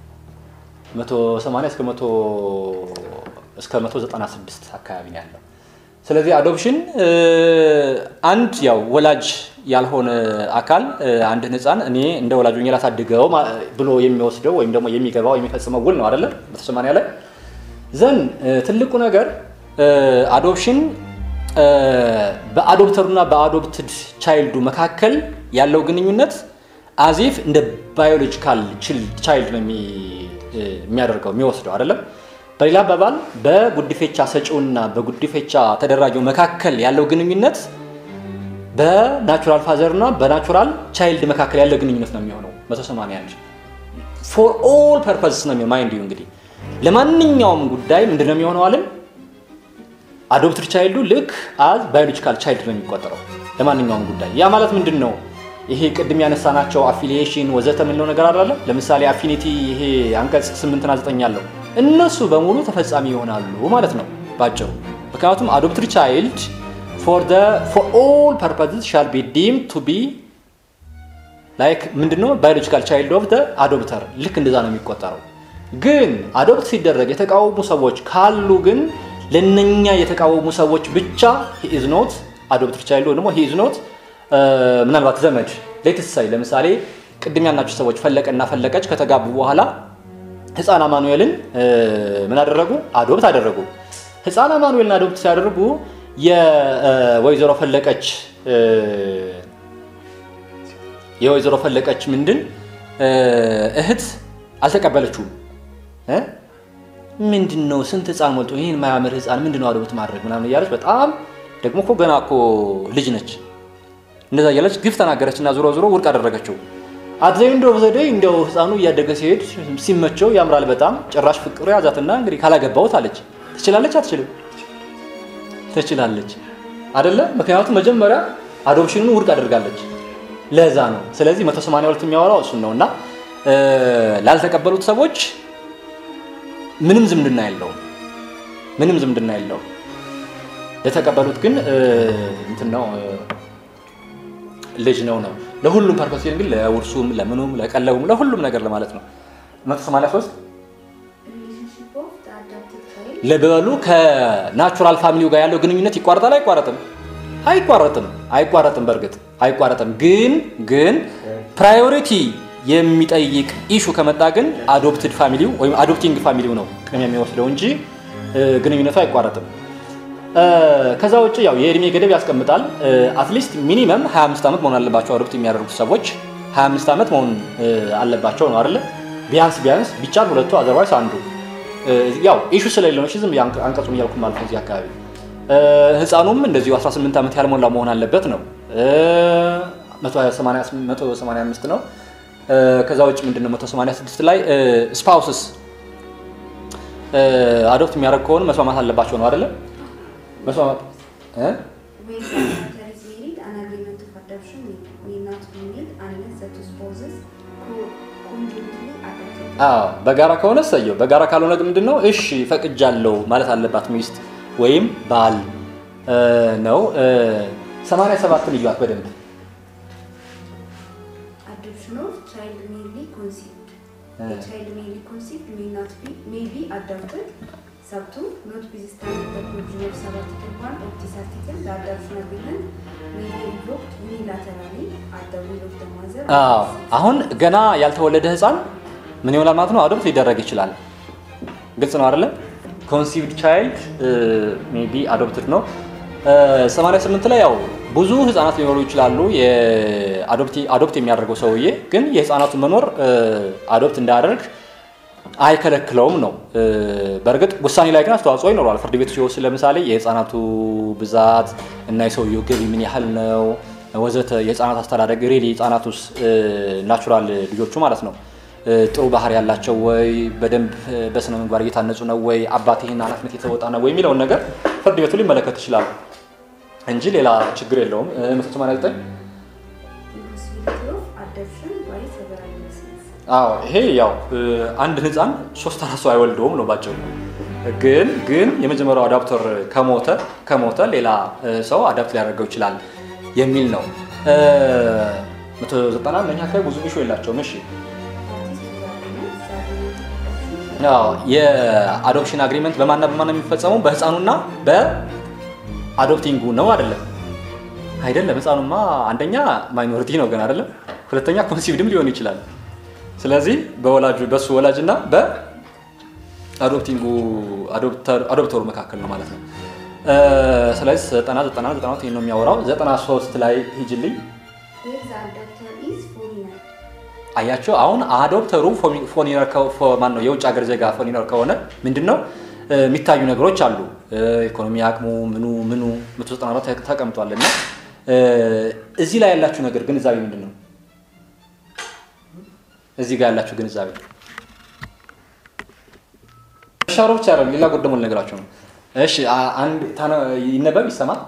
S1: 180 እስከ 100 እስከ 196 አካባቢ ነው ያለው። ስለዚህ አዶፕሽን እ፣ አንድ ያው ወላጅ ያልሆነ አካል እ፣ አንድን ህፃን እኔ እንደ ወላጅ ሆኜ ላሳድገው ማ- ብሎ የሚወስደው ወይም ደግሞ የሚገባው የሚፈጽመው ውል ነው አይደለ? በተሰማኒያ ላይ ዘን እ፣ ትልቁ ነገር አዶፕሽን በአዶፕተሩና በአዶፕትድ ቻይልዱ መካከል ያለው ግንኙነት አዚፍ እንደ ባዮሎጂካል ቻይልድ ነው የሚ- እ፣ የሚያደርገው የሚወስደው አይደለም። በሌላ አባባል በጉዲፌቻ ሰጪውና በጉዲፌቻ ተደራጊው መካከል ያለው ግንኙነት በናቹራል ፋዘር እና በናቹራል ቻይልድ መካከል ያለ ግንኙነት ነው የሚሆነው 181 ፎር ኦል ፐርፐስ ነው የሚሆነው። ማይንድ ዩ እንግዲህ ለማንኛውም ጉዳይ ምንድን ነው የሚሆነው አለን አዶፕትድ ቻይልዱ ልክ አዝ ባዮሎጂካል ቻይልድ ነው የሚቆጠረው ለማንኛውም ጉዳይ። ያ ማለት ምንድን ነው? ይሄ ቅድም ያነሳናቸው አፊሊዬሽን ወዘተ የምንለው ነገር አለ። ለምሳሌ አፊኒቲ ይሄ አንቀጽ ስምንትና ዘጠኝ ያለው እነሱ በሙሉ ተፈጻሚ ይሆናሉ ማለት ነው ባጭሩ። ምክንያቱም አዶፕትድ ቻይልድ ፎር ኦል ፐርፐዝስ ሻል ቢ ዲም ቱ ቢ ላይክ ምንድነው ባዮሎጂካል ቻይልድ ኦፍ አዶፕተር ልክ እንደዛ ነው የሚቆጠረው። ግን አዶፕት ሲደረግ የተቃወሙ ሰዎች ካሉ ግን ለነኛ የተቃወሙ ሰዎች ብቻ ኢዝ ኖት አዶፕትድ ቻይልድ ወይ ደግሞ ኢዝ ኖት ምናልባት ዘመድ ሌትስ ሳይ ለምሳሌ ቅድም ያልናቸው ሰዎች ፈለቀና ፈለቀች ከተጋቡ በኋላ ህፃን አማኑኤልን እ፣ ምን አደረጉ? አዶፕት አደረጉ። ህፃን አማኑኤልን አዶፕት ሲያደርጉ የወይዘሮ ፈለቀች እ፣ የወይዘሮ ፈለቀች ምንድን እ፣ እህት አልተቀበለችውም እ? ምንድን ነው ስንት ህፃን ሞልቶ ይህን ማያምር ህፃን ምንድን ነው አዶፕት ማድረግ ምናምን እያለች በጣም ደግሞ እኮ ገና እኮ ልጅ ነች እንደዛ እያለች ግፍ ተናገረች እና ዞሮ ዞሮ ውድቅ አደረገችው። አትዘይ እንደ ዘደይ እንደው ህፃኑ እያደገ ሲሄድ ሲመቸው ያምራል በጣም ጭራሽ ፍቅሩ ያዛትና እንግዲህ ካላገባሁት አለች። ትችላለች አትችልም? ትችላለች አደለ? ምክንያቱም መጀመሪያ አዶፕሽኑን ውድቅ አድርጋለች። ለዛ ነው። ስለዚህ 182 የሚያወራው እሱን ነው እና እ፣ ላልተቀበሉት ሰዎች ምንም ዝምድና የለውም። ምንም ዝምድና የለውም። ለተቀበሉት ግን እ፣ እንትን ነው እ፣ ልጅ ነው ነው ለሁሉም ፐርፐስ ግን ለውርሱም ለምኑም ለቀለቡም ለሁሉም ነገር ለማለት ነው 183
S4: Relationship of the adopted child
S1: ለበሉ ከናቹራል ፋሚሊው ጋር ያለው ግንኙነት ይቋረጣል አይቋረጥም አይቋረጥም አይቋረጥም በእርግጥ አይቋረጥም ግን ግን ፕራዮሪቲ የሚጠይቅ ኢሹ ከመጣ ግን አዶፕትድ ፋሚሊው ወይም አዶፕቲንግ ፋሚሊው ነው ቅድሚያ የሚወስደው እንጂ እ፣ ግንኙነቱ አይቋረጥም እ፣ ከዛ ውጭ ያው የእድሜ ገደብ ያስቀምጣል አትሊስት ሚኒመም 25 ዓመት መሆን አለባቸው አዶፕት የሚያደርጉት ሰዎች 25 ዓመት መሆን እ፣ አለባቸው ነው አይደለ ቢያንስ ቢያንስ ቢቻል ሁለቱ አዘርዋይስ አንዱ እ፣ ያው ኢሹ ስለሌለው ነው እሺ፣ ዝም ብዬ አንቀ- አንቀጹን እያልኩ ማለት ነው እዚህ አካባቢ እ፣ ህፃኑም እንደዚሁ 18 ዓመት ያልሞላ መሆን አለበት ነው እ፣ 188 185 ነው እ፣ ከዛ ውጭ ምንድነው 186 ላይ ስፓውስስ አዶፕት የሚያደርግ ከሆነ መስማማት አለባቸው ነው አይደለ መስማማት እ?
S4: When the matter is married, an agreement of adoption may, may not be made unless the two spouses co- conjointly adopted.
S1: አዎ በጋራ ከሆነ እሰየው። በጋራ ካልሆነ ግን ምንድን ነው እሺ ፈቅጃለሁ ማለት አለባት ሚስት ወይም ባል እ፣ ነው። ሰማንያ ሰባትን እዩት በደንብ
S4: Adoption of child merely conceived.
S1: Uh.
S4: A child merely conceived may not be may be adopted. Sub two, notwithstanding the provision of sub article one of this article, the adoption agreement may be revoked unilaterally at the will of the mother. or
S1: አዎ
S4: the deceased.
S1: አሁን ገና ያልተወለደ ህፃን ምን ይሆናል ማለት ነው? አዶፕት ሊደረግ ይችላል። ግልጽ ነው አይደለም? ኮንሲቭድ ቻይልድ ሜቢ አዶፕትድ ነው። እ፣ 88 ላይ ያው ብዙ ህፃናት ሊኖሩ ይችላሉ። የአዶፕት የሚያደርገው ሰውዬ ግን የህፃናቱ መኖር አዶፕት እንዳያደርግ አይከለክለውም ነው። እ፣ በእርግጥ ውሳኔ ላይ ግን አስተዋጽኦ ይኖረዋል። ፍርድ ቤቱ ሲወስድ ለምሳሌ የህፃናቱ ብዛት እና የሰውየው ገቢ ምን ያህል ነው፣ ወዘተ የህፃናት አስተዳደግ ሬሊ ህፃናት ውስጥ ናቹራል ልጆቹ ማለት ነው እ፣ ጥሩ ባህሪ ያላቸው ወይ በደንብ እ፣ በስነ ምግባር እየታነጹ ነው ወይ አባት ይህን ኃላፊነት የተወጣ ነው ወይ የሚለውን ነገር ፍርድ ቤቱ ሊመለከት ይችላሉ እንጂ ሌላ ችግር የለውም። እ፣ መቶ ሰማንያ ዘጠኝ
S4: impossibility of adoption by several persons.
S1: አዎ ይሄ ያው እ፣ አንድ ህፃን ሶስት አራት ሰው አይወልደውም ነው ባጭሩ። ግን ግን የመጀመሪያው አዳፕተር ከሞተ ከሞተ ሌላ እ፣ ሰው አዳፕት ሊያደርገው ይችላል የሚል ነው። እ፣ መቶ ዘጠና እነኛ አካባቢ ብዙ ኢሹ የላቸውም። እሺ
S4: That is to the agreement that the adoption shall
S1: አዎ የአዶፕሽን አግሪመንት በማንና በማን ነው የሚፈጸመው? በህፃኑና በአዶፕቲንጉ ነው አይደለም? አይደለም። ህፃኑማ አንደኛ ማይኖሪቲ ነው ግን አይደለም። ሁለተኛ ኮንሲቭድም ሊሆን ይችላል። ስለዚህ በወላጁ በሱ ወላጅና በአዶፕቲንጉ አዶፕተሩ መካከል ነው ማለት ነው። እ፣ ስለዚህ ዘጠና ዘጠና ዘጠና ሁለት ይሄን ነው የሚያወራው። ዘጠና ሶስት ላይ ሂጅልኝ
S4: where the adopter is foreigner.
S1: አያቸው አሁን አዶፕተሩ ፎኒነር ማን ነው የውጭ ሀገር ዜጋ ፎኒነር ከሆነ ምንድን ነው እ፣ የሚታዩ ነገሮች አሉ። እ፣ ኢኮኖሚ አቅሙ ምኑ ምኑ 194 ተቀምጧል እና እ፣ እዚህ ላይ ያላችሁ ነገር ግንዛቤ ምንድን ነው? እዚህ ጋር ያላችሁ ግንዛቤ ሻሮ ብቻ አይደለም፣ ሌላ ጎደሞ ነገራችሁ ነው። እሺ አ- አንድ ታነ- ይነበብ ይሰማል።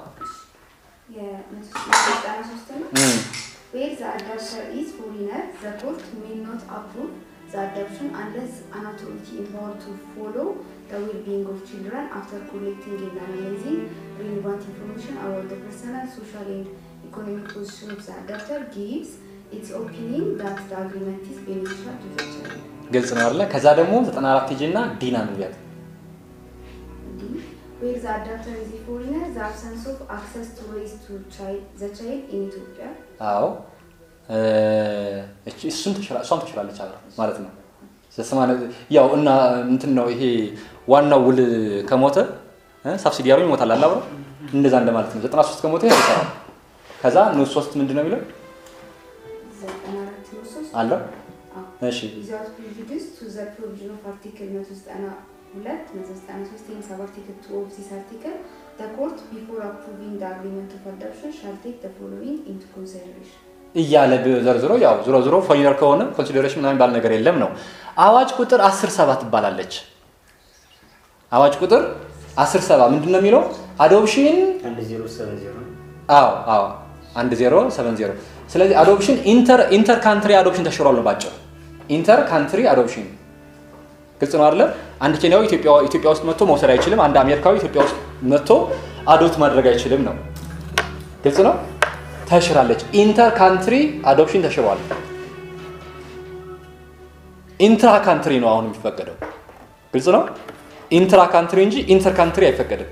S4: የ193 ነው።
S1: እም፣
S4: Where the adopter is foreigner, the court may not approve the adoption unless an authority empowered to follow the well-being of children after collecting and analyzing relevant information about the personal, social, and economic position of the adopter gives its opinion that the agreement is beneficial to the child.
S1: ግልጽ ነው አይደለ? ከዛ ደግሞ 94 ሂጂ እና ዲና ንቢያት
S4: D. Where the adopter is a foreigner, the absence of access to raise to child, the child in Ethiopia.
S1: አዎ እ፣ እቺ እሱን ተሽራ- እሷም ተሽራለች አብራ ማለት ነው። ሰማንያ ያው እና እንትን ነው ይሄ ዋናው ውል ከሞተ እ፣ ሳብሲዲያሩ ይሞታል አለ አብረው እንደዛ እንደማለት ነው። 93 ከሞተ ይሰራል። ከዛ ንዑስ ሶስት ምንድን ነው የሚለው
S4: ዘጠና አራት ነው ሶስት
S1: አለው
S4: አዎ።
S1: እሺ
S4: without prejudice to the provision of Article 192, 193 and sub-article 2 of this article, the court, before approving the agreement of adoption, shall take the following into consideration.
S1: እያለ ዘርዝሮ ያው ዝሮ ዝሮ ፎሪነር ከሆነ ኮንሲደሬሽን ምናምን ባል ነገር የለም ነው። አዋጅ ቁጥር 10 ሰባ ትባላለች። አዋጅ ቁጥር 10 ሰባ ምንድን ነው የሚለው አዶፕሽን
S2: አንድ ዜሮ ሰቨን ዜሮ
S1: አዎ አዎ አንድ ዜሮ ሰቨን ዜሮ ስለዚህ አዶፕሽን ኢንተር ኢንተር ካንትሪ አዶፕሽን ተሽሯል ነው ባጭሩ። ኢንተር ካንትሪ አዶፕሽን ግልጽ ነው አይደለ? አንድ ኬንያዊ ኢትዮጵያ ኢትዮጵያ ውስጥ መጥቶ መውሰድ አይችልም። አንድ አሜሪካዊ ኢትዮጵያ ውስጥ መጥቶ አዶፕት ማድረግ አይችልም ነው። ግልጽ ነው። ተሽራለች። ኢንተር ካንትሪ አዶፕሽን ተሽሯል። ኢንትራ ካንትሪ ነው አሁን የሚፈቀደው። ግልጽ ነው። ኢንትራ ካንትሪ እንጂ ኢንተር ካንትሪ አይፈቀድም።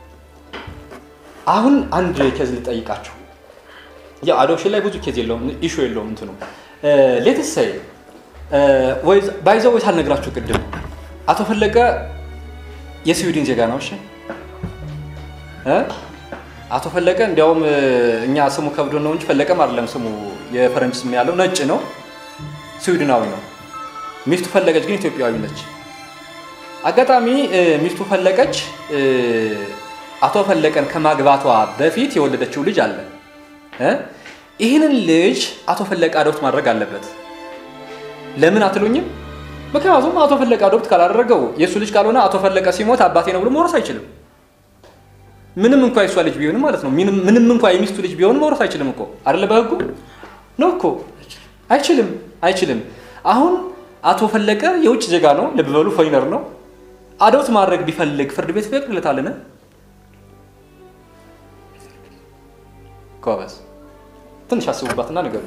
S1: አሁን አንድ ኬዝ ልጠይቃችሁ። ያው አዶፕሽን ላይ ብዙ ኬዝ የለውም፣ ኢሹ የለውም እንትኑ ሌትስ ሰይ ባይዘው ወይ ሳልነግራችሁ ቅድም አቶ ፈለቀ የስዊድን ዜጋ ነው። እሺ እ? አቶ ፈለቀ እንዲያውም እ፣ እኛ ስሙ ከብዶ ነው እንጂ ፈለቀም አይደለም ስሙ የፈረንጅ ስም ያለው ነጭ ነው፣ ስዊድናዊ ነው። ሚስቱ ፈለቀች ግን ኢትዮጵያዊ ነች። አጋጣሚ እ፣ ሚስቱ ፈለቀች እ፣ አቶ ፈለቀን ከማግባቷ በፊት የወለደችው ልጅ አለ እ? ይህንን ልጅ አቶ ፈለቀ አዶፕት ማድረግ አለበት። ለምን አትሉኝም? ምክንያቱም አቶ ፈለቀ አዶፕት ካላደረገው የእሱ ልጅ ካልሆነ አቶ ፈለቀ ሲሞት አባቴ ነው ብሎ መውረስ አይችልም። ምንም እንኳ የእሷ ልጅ ቢሆንም ማለት ነው። ምንም ምንም እንኳ የሚስቱ ልጅ ቢሆንም መውረስ አይችልም እኮ አይደለ? በህጉ ነው እኮ አይችልም፣ አይችልም። አሁን አቶ ፈለቀ የውጭ ዜጋ ነው፣ ልብ በሉ ፎሪነር ነው። አዶፕት ማድረግ ቢፈልግ ፍርድ ቤት ይፈቅድለታልን? ጎበዝ፣ ትንሽ አስቡባትና ንገሩ።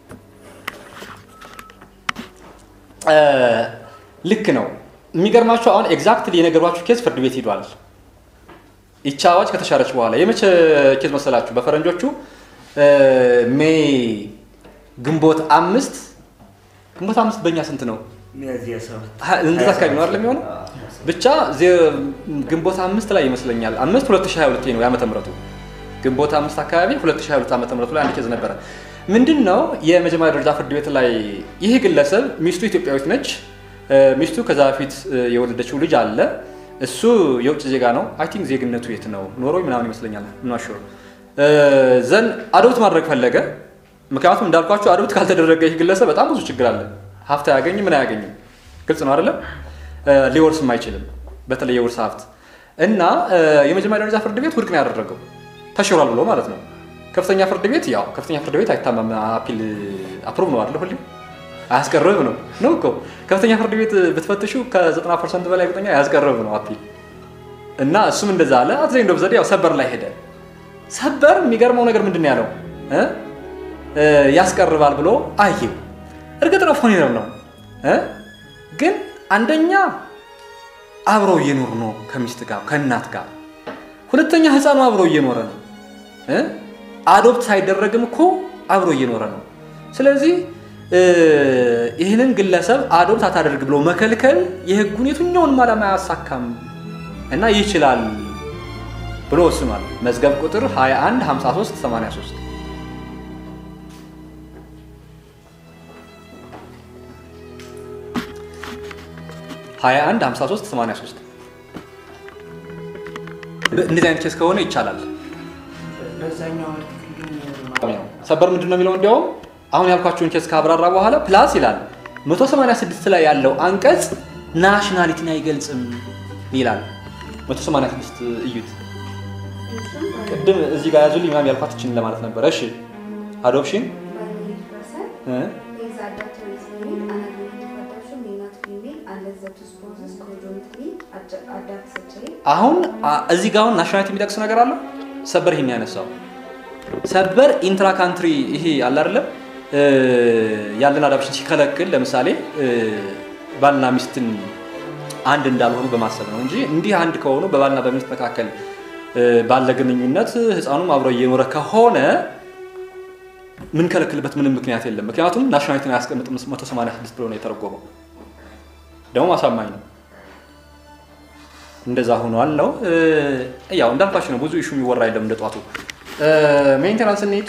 S1: ልክ ነው። የሚገርማቸው አሁን ኤግዛክትሊ የነገሯችሁ ኬዝ ፍርድ ቤት ሂዷል። ይቺ አዋጅ ከተሻረች በኋላ የመቼ ኬዝ መሰላችሁ? በፈረንጆቹ ሜይ ግንቦት አምስት ግንቦት አምስት በእኛ ስንት ነው?
S2: ሚያዝያ ሰባት
S1: እንደዛ አካባቢ ነው አይደል የሚሆነው? ብቻ ዜ- ግንቦት አምስት ላይ ይመስለኛል አምስት 2022 ነው የዓመተ ምህረቱ ግንቦት አምስት አካባቢ 2022 ዓመተ ምህረቱ ላይ አንድ ኬዝ ነበረ። ምንድን ነው የመጀመሪያ ደረጃ ፍርድ ቤት ላይ ይህ ግለሰብ ሚስቱ ኢትዮጵያዊት ነች። እ፣ ሚስቱ ከዛ በፊት እ፣ የወለደችው ልጅ አለ። እሱ የውጭ ዜጋ ነው። አይ ቲንክ ዜግነቱ የት ነው ኖሮ ምናምን ይመስለኛል። ምናሹር ዘን አዶፕት ማድረግ ፈለገ። ምክንያቱም እንዳልኳቸው አዶፕት ካልተደረገ ይህ ግለሰብ በጣም ብዙ ችግር አለ። ሀብት አያገኝም፣ ምን አያገኝም። ግልጽ ነው አይደለም? ሊወርስም አይችልም፣ በተለይ የውርስ ሀብት እና የመጀመሪያ ደረጃ ፍርድ ቤት ውድቅ ነው ያደረገው ተሽሯል ብሎ ማለት ነው። ከፍተኛ ፍርድ ቤት ያው ከፍተኛ ፍርድ ቤት አይታማም፣ አፒል አፕሩቭ ነው አይደለ? ሁሌ አያስቀርብ ነው ነው እኮ ከፍተኛ ፍርድ ቤት ብትፈትሹ ከ90 ፐርሰንት በላይ እርግጠኛ አያስቀርብ ነው አፒል እና እሱም እንደዛ አለ። አትዘኝ እንደው ዘዴ ያው ሰበር ላይ ሄደ። ሰበር የሚገርመው ነገር ምንድን ነው ያለው እ ያስቀርባል ብሎ አየው። እርግጥ ነው ፎኔረም ነው እ ግን አንደኛ አብረው እየኖሩ ነው ከሚስት ጋር ከእናት ጋር፣ ሁለተኛ ህፃኑ አብረው እየኖረ ነው እ አዶፕት ሳይደረግም እኮ አብሮ እየኖረ ነው። ስለዚህ ይህንን ግለሰብ አዶፕት አታደርግ ብሎ መከልከል የህጉን የትኛውንም ዓላማ አያሳካም እና ይችላል ብሎ ወስኗል። መዝገብ ቁጥር 21 53 83 21 53 83 እንደዚህ አይነት ኬስ ከሆነ ይቻላል።
S2: በዛኛው አርቲክል ግን
S1: ሰበር ምንድን ነው የሚለው? እንዲያውም አሁን ያልኳቸውን ኬስ ካብራራ በኋላ ፕላስ ይላል 186 ላይ ያለው አንቀጽ ናሽናሊቲን አይገልጽም ይላል። 186 እዩት። ቅድም እዚህ ጋር ያዙልኝ ምናምን ያልኳትችን ለማለት ነበረ። እሺ አዶፕሽን
S4: by the person
S1: እ
S4: is adopted is made an agreement of adoption may not be made unless the two spouses conjointly ad- adopt the child
S1: አሁን አ- እዚህ ጋር አሁን ናሽናሊቲ የሚጠቅስ ነገር አለ። ሰበር ይሄን ያነሳው ሰበር ኢንትራ ካንትሪ ይሄ አለ አይደለም እ፣ ያለን አዳፕሽን ሲከለክል ለምሳሌ እ፣ ባልና ሚስትን አንድ እንዳልሆኑ በማሰብ ነው እንጂ እንዲህ አንድ ከሆኑ በባልና በሚስት መካከል እ፣ ባለ ግንኙነት ህፃኑም አብሮ እየኖረ ከሆነ ምንከለክልበት ምንም ምክንያት የለም። ምክንያቱም ናሽናሊቲን አያስቀምጥም 186 ብሎ ነው የተረጎመው። ደግሞ አሳማኝ ነው። እንደዛ ሆኗል ነው እ፣ ያው እንዳልኳችሁ ነው። ብዙ ኢሹ የሚወራ የለም እንደ ጧቱ። ሜንቴናንስ እንሂድ።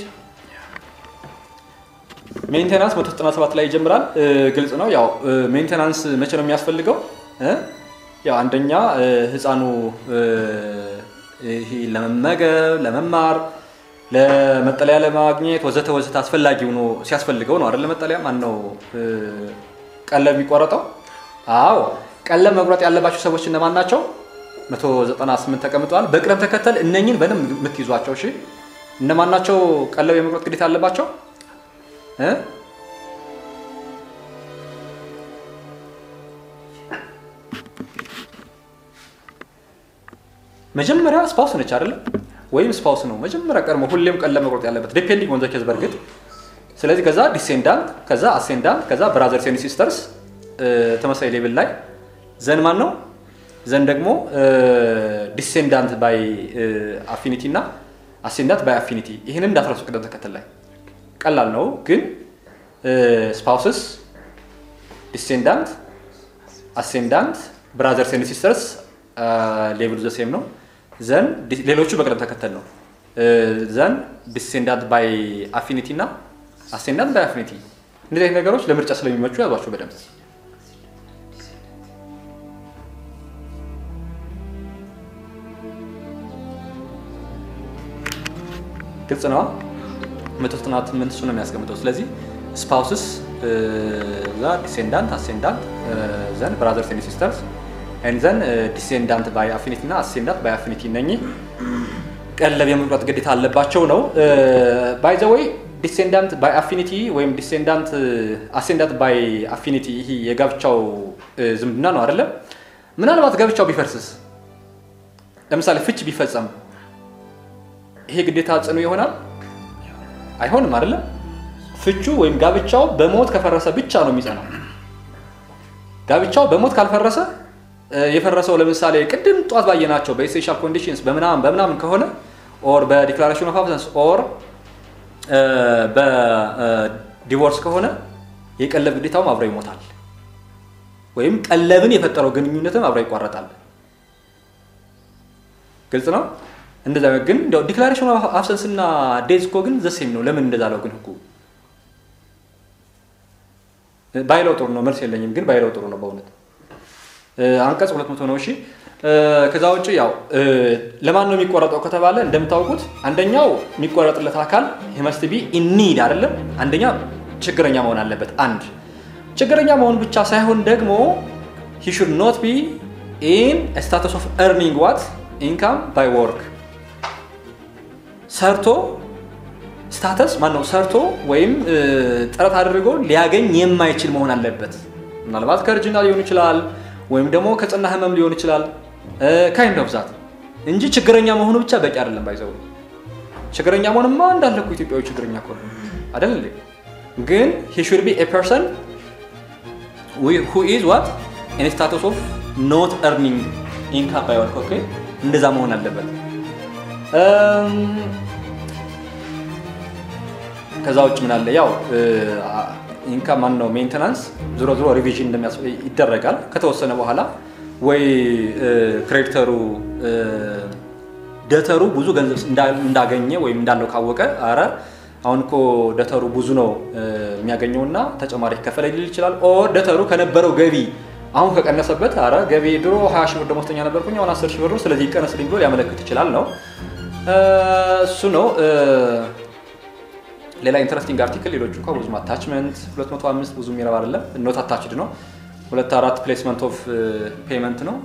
S1: ሜንቴናንስ 197 ላይ ይጀምራል። እ፣ ግልጽ ነው። ያው ሜንቴናንስ መቼ ነው የሚያስፈልገው? እ፣ ያው አንደኛ እ፣ ህፃኑ እ፣ ይሄ ለመመገብ፣ ለመማር፣ ለመጠለያ ለማግኘት ወዘተ ወዘተ አስፈላጊ ሆኖ ሲያስፈልገው ነው አይደል? መጠለያ ማን ነው እ፣ ቀለብ የሚቆረጠው? አዎ ቀለብ መቁረጥ ያለባቸው ሰዎች እነማን ናቸው? 198 ተቀምጠዋል። በቅደም ተከተል እነኝን በደንብ የምትይዟቸው እሺ። እነማን ናቸው ቀለብ የመቁረጥ ግዴታ አለባቸው? እ? መጀመሪያ ስፓውስ ነች አይደለም? ወይም ስፓውስ ነው መጀመሪያ ቀድሞ ሁሌም ቀለብ መቁረጥ ያለበት ዲፔንዲንግ ኦን ዘ ኬዝ በእርግጥ ስለዚህ ከዛ ዲሴንዳንት ከዛ አሴንዳንት ከዛ ብራዘርስ ኤንድ ሲስተርስ ተመሳሳይ ሌብል ላይ ዘን ማን ነው ዘን ደግሞ ዲሴንዳንት ባይ አፊኒቲ እና አሴንዳንት ባይ አፊኒቲ ይህንን እንዳትረሱ ቅደም ተከተል ላይ ቀላል ነው ግን ስፓውስስ ዲሴንዳንት አሴንዳንት ብራዘርስ ኤንድ ሲስተርስ ሌቭሉ ዘሴም ነው ዘን ሌሎቹ በቅደም ተከተል ነው ዘን ዲሴንዳንት ባይ አፊኒቲ እና አሴንዳንት ባይ አፊኒቲ እንደዚህ አይነት ነገሮች ለምርጫ ስለሚመቹ ያዟቸው በደንብ ግልጽ ነዋ መቶ ዘጠና ስምንት እሱ ነው የሚያስቀምጠው ስለዚህ ስፓውስስ ዛ ዲሴንዳንት አሴንዳንት ዘን ብራዘርስ ኤንድ ሲስተርስ ኤንድ ዘን ዲሴንዳንት ባይ አፊኒቲ እና አሴንዳንት ባይ አፊኒቲ እነኚህ ቀለብ የመቁረጥ ግዴታ አለባቸው ነው ባይ ዘ ወይ ዲሴንዳንት ባይ አፊኒቲ ወይም ዲሴንዳንት አሴንዳንት ባይ አፊኒቲ ይሄ የጋብቻው ዝምድና ነው አይደለም ምናልባት ጋብቻው ቢፈርስስ ለምሳሌ ፍች ቢፈጸም ይሄ ግዴታ ጽኑ ይሆናል አይሆንም አይደለም ፍቹ ወይም ጋብቻው በሞት ከፈረሰ ብቻ ነው የሚጸናው ጋብቻው በሞት ካልፈረሰ የፈረሰው ለምሳሌ ቅድም ጧት ባየናቸው በኤሴንሻል ኮንዲሽንስ በምናምን በምናምን ከሆነ ኦር በዲክላሬሽን ኦፍ አብሰንስ ኦር በዲቮርስ ከሆነ የቀለብ ግዴታውም አብሮ ይሞታል ወይም ቀለብን የፈጠረው ግንኙነትም አብሮ ይቋረጣል ግልጽ ነው እንደዛ ግን ዲክላሬሽን ኦፍ አብሰንስ እና ዴዝ እኮ ግን ዘሴም ነው ለምን እንደዛ ለው ግን ህጉ ባይለው ጥሩ ነው መልስ የለኝም ግን ባይለው ጥሩ ነው በእውነት አንቀጽ ሁለት መቶ ነው እሺ እ፣ ከዛ ውጭ ያው እ፣ ለማን ነው የሚቆረጠው ከተባለ እንደምታውቁት አንደኛው የሚቆረጥለት አካል ሂመስት ቢ ኢኒድ አይደለም። አንደኛ ችግረኛ መሆን አለበት። አንድ ችግረኛ መሆን ብቻ ሳይሆን ደግሞ ሂ ሹድ ኖት ቢ ኢን ስታተስ ኦፍ ኤርኒንግ ዋት ኢንካም ባይ ወርክ ሰርቶ ስታተስ ማን ነው ሰርቶ ወይም እ፣ ጥረት አድርጎ ሊያገኝ የማይችል መሆን አለበት። ምናልባት ከእርጅና ሊሆን ይችላል፣ ወይም ደግሞ ከጽና ህመም ሊሆን ይችላል። ካይንድ ኦፍ ዛት እንጂ ችግረኛ መሆኑ ብቻ በቂ አይደለም። ባይዘው ችግረኛ መሆንማ እንዳለ እኮ ኢትዮጵያዊ ችግረኛ እኮ ነው አይደል እንዴ? ግን ሂ ሹድ ቢ ኤ ፐርሰን ሁ ኢዝ ዋት ኢን ስታተስ ኦፍ ኖት ኤርኒንግ ኢንካም ባይ ወርክ ኦኬ፣ እንደዛ መሆን አለበት። እም፣ ከዛ ውጭ ምን አለ? ያው ኢንካም ማን ነው ሜንቴናንስ ዞሮ ዞሮ ሪቪዥን እንደሚያስ ይደረጋል ከተወሰነ በኋላ ወይ ክሬዲተሩ ደተሩ ብዙ ገንዘብ እንዳ- እንዳገኘ ወይም እንዳለው ካወቀ አረ አሁን እኮ ደተሩ ብዙ ነው እ፣ የሚያገኘውና ተጨማሪ ከፈለ ሊል ይችላል። ኦር ደተሩ ከነበረው ገቢ አሁን ከቀነሰበት አረ ገቢ ድሮ 20 ሺህ ብር ደሞዝተኛ ነበርኩኝ አሁን 10 ሺህ ብር ነው ስለዚህ ይቀነስልኝ ብሎ ሊያመለክት ይችላል ነው እ፣ እሱ ነው እ፣ ሌላ ኢንተረስቲንግ አርቲክል ሌሎቹ እንኳ ብዙም አታችመንት 205 ብዙ የሚረባ አይደለም። ኖት አታችድ ነው። ሁለት አራት ፕሌስመንት ኦፍ ፔመንት ነው።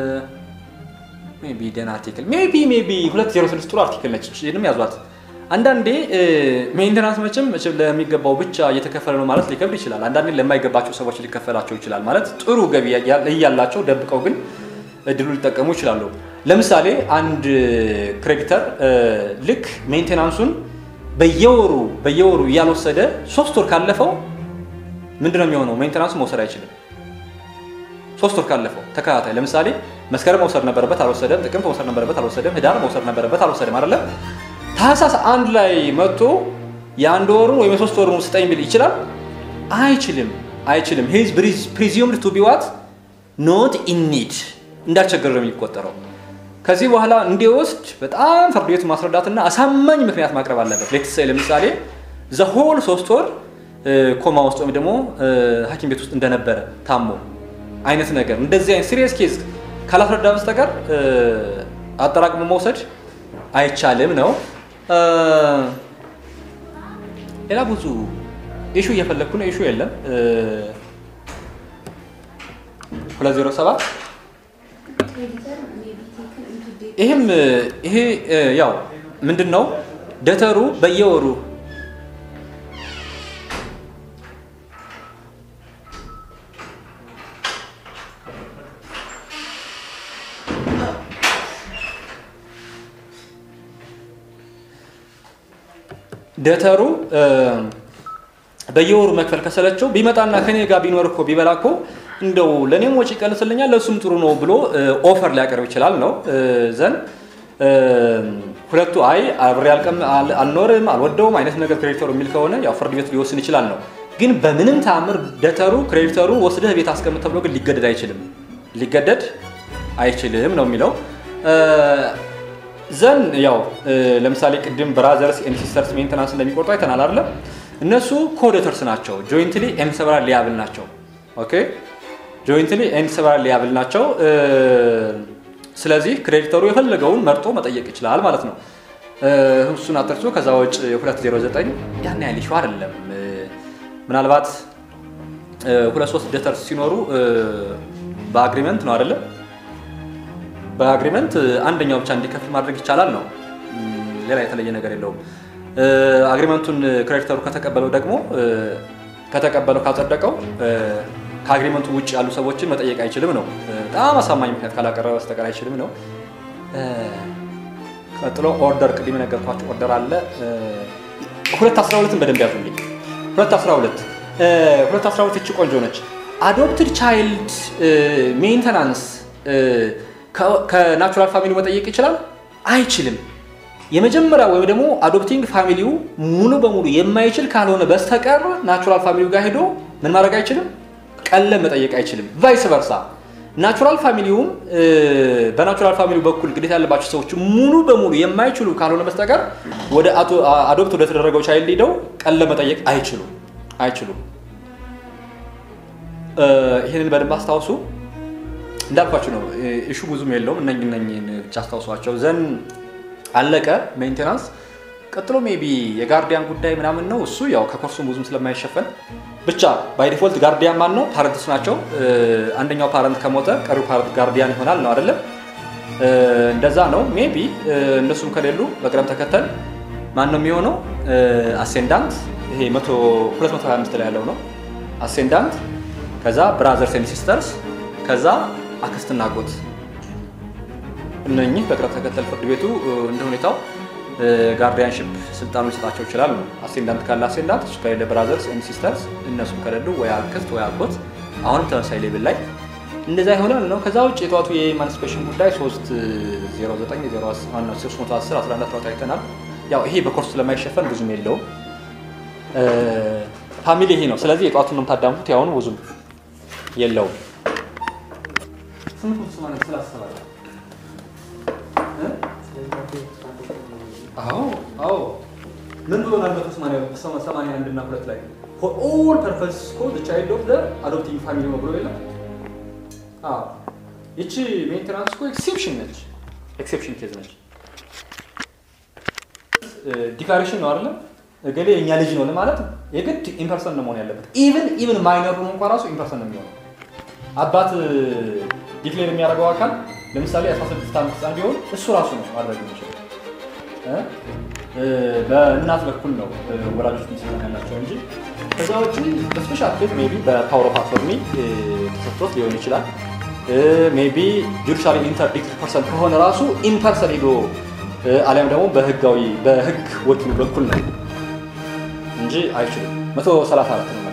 S1: ሜቢ ደን አርቲክል ሜቢ ሜቢ 206 ጥሩ አርቲክል ነች። ይህንም ያዟት። አንዳንዴ ሜንቴናንስ መቼም መቼም ለሚገባው ብቻ እየተከፈለ ነው ማለት ሊከብድ ይችላል። አንዳንዴ ለማይገባቸው ሰዎች ሊከፈላቸው ይችላል ማለት ጥሩ ገቢ ያ- እያላቸው ደብቀው ግን እድሉ ሊጠቀሙ ይችላሉ። ለምሳሌ አንድ ክሬዲተር ልክ ሜንቴናንሱን በየወሩ በየወሩ እያልወሰደ ሶስት ወር ካለፈው ምንድን ነው የሚሆነው? ሜንቴናንሱ መውሰድ አይችልም። ሶስት ወር ካለፈው ተከታታይ ለምሳሌ መስከረም መውሰድ ነበረበት አልወሰደም። ጥቅምት መውሰድ ነበረበት አልወሰደም። ህዳር መውሰድ ነበረበት አልወሰደም። አይደለም ታህሳስ አንድ ላይ መጥቶ የአንድ ወሩን ወይም የሶስት ወሩን ስጠኝ ቢል ይችላል? አይችልም፣ አይችልም። ሂዝ ፕሪዚዩምድ ቱ ቢ ዋት ኖት ኢን ኒድ እንዳልቸገረ ነው የሚቆጠረው። ከዚህ በኋላ እንዲወስድ በጣም ፍርድ ቤቱ ማስረዳትና አሳማኝ ምክንያት ማቅረብ አለበት። ሌትስ ለምሳሌ ዘሆል ሶስት ወር እ፣ ኮማ ውስጥ ወይም ደግሞ እ፣ ሐኪም ቤት ውስጥ እንደነበረ ታሞ አይነት ነገር እንደዚህ አይነት ሲሪየስ ኬዝ ካላስረዳ በስተቀር እ፣ አጠራቅሞ መውሰድ አይቻልም ነው። እ፣ ሌላ ብዙ ኢሹ እየፈለግኩ ነው። ኢሹ የለም። እ፣ 207
S4: Creditor may be taken into debt.
S1: ይህም ይሄ እ፣ ያው ምንድን ነው ደተሩ በየወሩ ደተሩ እ፣ በየወሩ መክፈል ከሰለቸው ቢመጣና ከኔ ጋር ቢኖር እኮ ቢበላ እኮ እንደው ለእኔም ወጪ ይቀንስልኛል ለእሱም ጥሩ ነው ብሎ እ፣ ኦፈር ሊያቀርብ ይችላል ነው እ፣ ዘን እ፣ ሁለቱ አይ አብሬ አልቀም አል- አልኖርም አልወደውም አይነት ነገር ክሬዲተሩ የሚል ከሆነ ያው ፍርድ ቤቱ ሊወስን ይችላል ነው። ግን በምንም ተአምር ደተሩ ክሬዲተሩ ወስደህ ቤት አስቀምጥ ተብሎ ግን ሊገደድ አይችልም ሊገደድ አይችልም ነው የሚለው እ፣ ዘን ያው እ፣ ለምሳሌ ቅድም ብራዘርስ ኤንድ ሲስተርስ ሜንተናንስ እንደሚቆርጡ አይተናል አይደለም? እነሱ ኮዴተርስ ናቸው። ጆይንትሊ ኤንድ ሰቨራል ሊያብል ናቸው። ኦኬ ጆይንትሊ ኤንድ ሰቨራል ሊያብል ናቸው። እ፣ ስለዚህ ክሬዲተሩ የፈለገውን መርጦ መጠየቅ ይችላል ማለት ነው። እ፣ እሱን አትርሱ። ከዛ ውጭ 209 ያን ያህል ይሹ አይደለም። እ፣ ምናልባት እ፣ ሁለት ሶስት ደተርስ ሲኖሩ እ፣ በአግሪመንት ነው አይደለም በአግሪመንት አንደኛው ብቻ እንዲከፍል ማድረግ ይቻላል ነው። ም፣ ሌላ የተለየ ነገር የለውም። እ፣ አግሪመንቱን ክሬዲተሩ ከተቀበለው ደግሞ እ፣ ከተቀበለው ካጸደቀው እ፣ ከአግሪመንቱ ውጭ ያሉ ሰዎችን መጠየቅ አይችልም ነው። እ፣ በጣም አሳማኝ ምክንያት ካላቀረበ በስተቀር አይችልም ነው። እ፣ ቀጥሎ ኦርደር፣ ቅድም የነገርኳቸው ኦርደር አለ። እ፣ ሁለት አስራ ሁለትን በደንብ ያዙልኝ። ሁለት አስራ ሁለት እ፣ ሁለት አስራ ሁለት እቺ ቆንጆ ነች። አዶፕትድ ቻይልድ ሜንተናንስ ከናቹራል ፋሚሊ መጠየቅ ይችላል? አይችልም። የመጀመሪያ ወይም ደግሞ አዶፕቲንግ ፋሚሊው ሙሉ በሙሉ የማይችል ካልሆነ በስተቀር ናቹራል ፋሚሊው ጋር ሄዶ ምን ማድረግ አይችልም? ቀለም መጠየቅ አይችልም። ቫይስ ቨርሳ ናቹራል ፋሚሊውም እ፣ በናቹራል ፋሚሊው በኩል ግዴታ ያለባቸው ሰዎች ሙሉ በሙሉ የማይችሉ ካልሆነ በስተቀር ወደ አቶ- አዶፕት ወደ ተደረገው ቻይልድ ሄደው ቀለም መጠየቅ አይችሉም አይችሉም። እ፣ ይህንን በደንብ አስታውሱ። እንዳልኳችሁ ነው እሹ ብዙም የለውም። እነኝ እነኝን ብቻ አስታውሷቸው ዘን አለቀ ሜንቴናንስ። ቀጥሎ ሜቢ የጋርዲያን ጉዳይ ምናምን ነው እሱ ያው ከኮርሱ ብዙም ስለማይሸፈን ብቻ ባይ ዲፎልት ጋርዲያን ማን ነው? ፓረንትስ ናቸው። አንደኛው ፓረንት ከሞተ ቀሪው ፓረንት ጋርዲያን ይሆናል ነው አይደለም? እንደዛ ነው። ሜቢ እነሱም ከሌሉ በቅደም ተከተል ማን ነው የሚሆነው? አሴንዳንት ይሄ 225 ላይ ያለው ነው አሴንዳንት፣ ከዛ ብራዘርስ ኤንድ ሲስተርስ፣ ከዛ አክስትና አጎት። እነኚህ በቅደም ተከተል ፍርድ ቤቱ እንደ ሁኔታው ጋርዲያንሽፕ ስልጣኑ ሊሰጣቸው ይችላል ነው። አሴንዳንት ካለ አሴንዳንት፣ እሱ ከሌለ ብራዘርስ ኤንድ ሲስተርስ፣ እነሱም ከሌሉ ወይ አክስት ወይ አጎት። አሁንም ተመሳሳይ ሌብል ላይ እንደዛ ይሆናል ነው። ከዛ ውጭ የጠዋቱ የኢማንስፔሽን ጉዳይ 309 11 አይተናል። ያው ይሄ በኮርስ ስለማይሸፈን ብዙም የለውም። ፋሚሊ ይሄ ነው። ስለዚህ የጠዋቱን ነው የምታዳምጡት። ያሁኑ ብዙም የለውም። አዎ አዎ ምን ብሎናል? መቶ ሰማንያ አንድ እና ሁለት ላይ ፎር ኦል ፐርፐስ እኮ ዘ ቻይልድ ኦፍ ዘ አዶፕቲንግ ፋሚሊ ነው ብሎ የለም። አዎ ይቺ ሜንቴናንስ እኮ ኤክሴፕሽን ነች፣ ኤክሴፕሽን ኬዝ ነች። ዲክላሬሽን ነው አይደለም እገሌ የእኛ ልጅ ነው ለማለት የግድ ኢምፐርሰን ነው መሆን ያለበት። ኢቭን ኢቭን ማይነር ሆኖ እንኳ ራሱ ኢምፐርሰን ነው የሚሆነው። አባት ዲክሌር የሚያደርገው አካል ለምሳሌ 16 ዓመት ህፃን ቢሆን እሱ ራሱ ነው ማድረግ የሚችለው። በእናት በኩል ነው ወላጆች ሚስጠን ያላቸው እንጂ ከዛ ውጭ በስፔሻል ኬዝ ሜይ ቢ በፓወር ኦፍ አቶርኒ ተሰጥቶት ሊሆን ይችላል። ሜይ ቢ ጁዲሻሊ ኢንተርዲክት ፐርሰን ከሆነ ራሱ ኢምፐርሰን ሄዶ አሊያም ደግሞ በህጋዊ በህግ ወኪሉ በኩል ነው እንጂ አይችልም። 134 ነው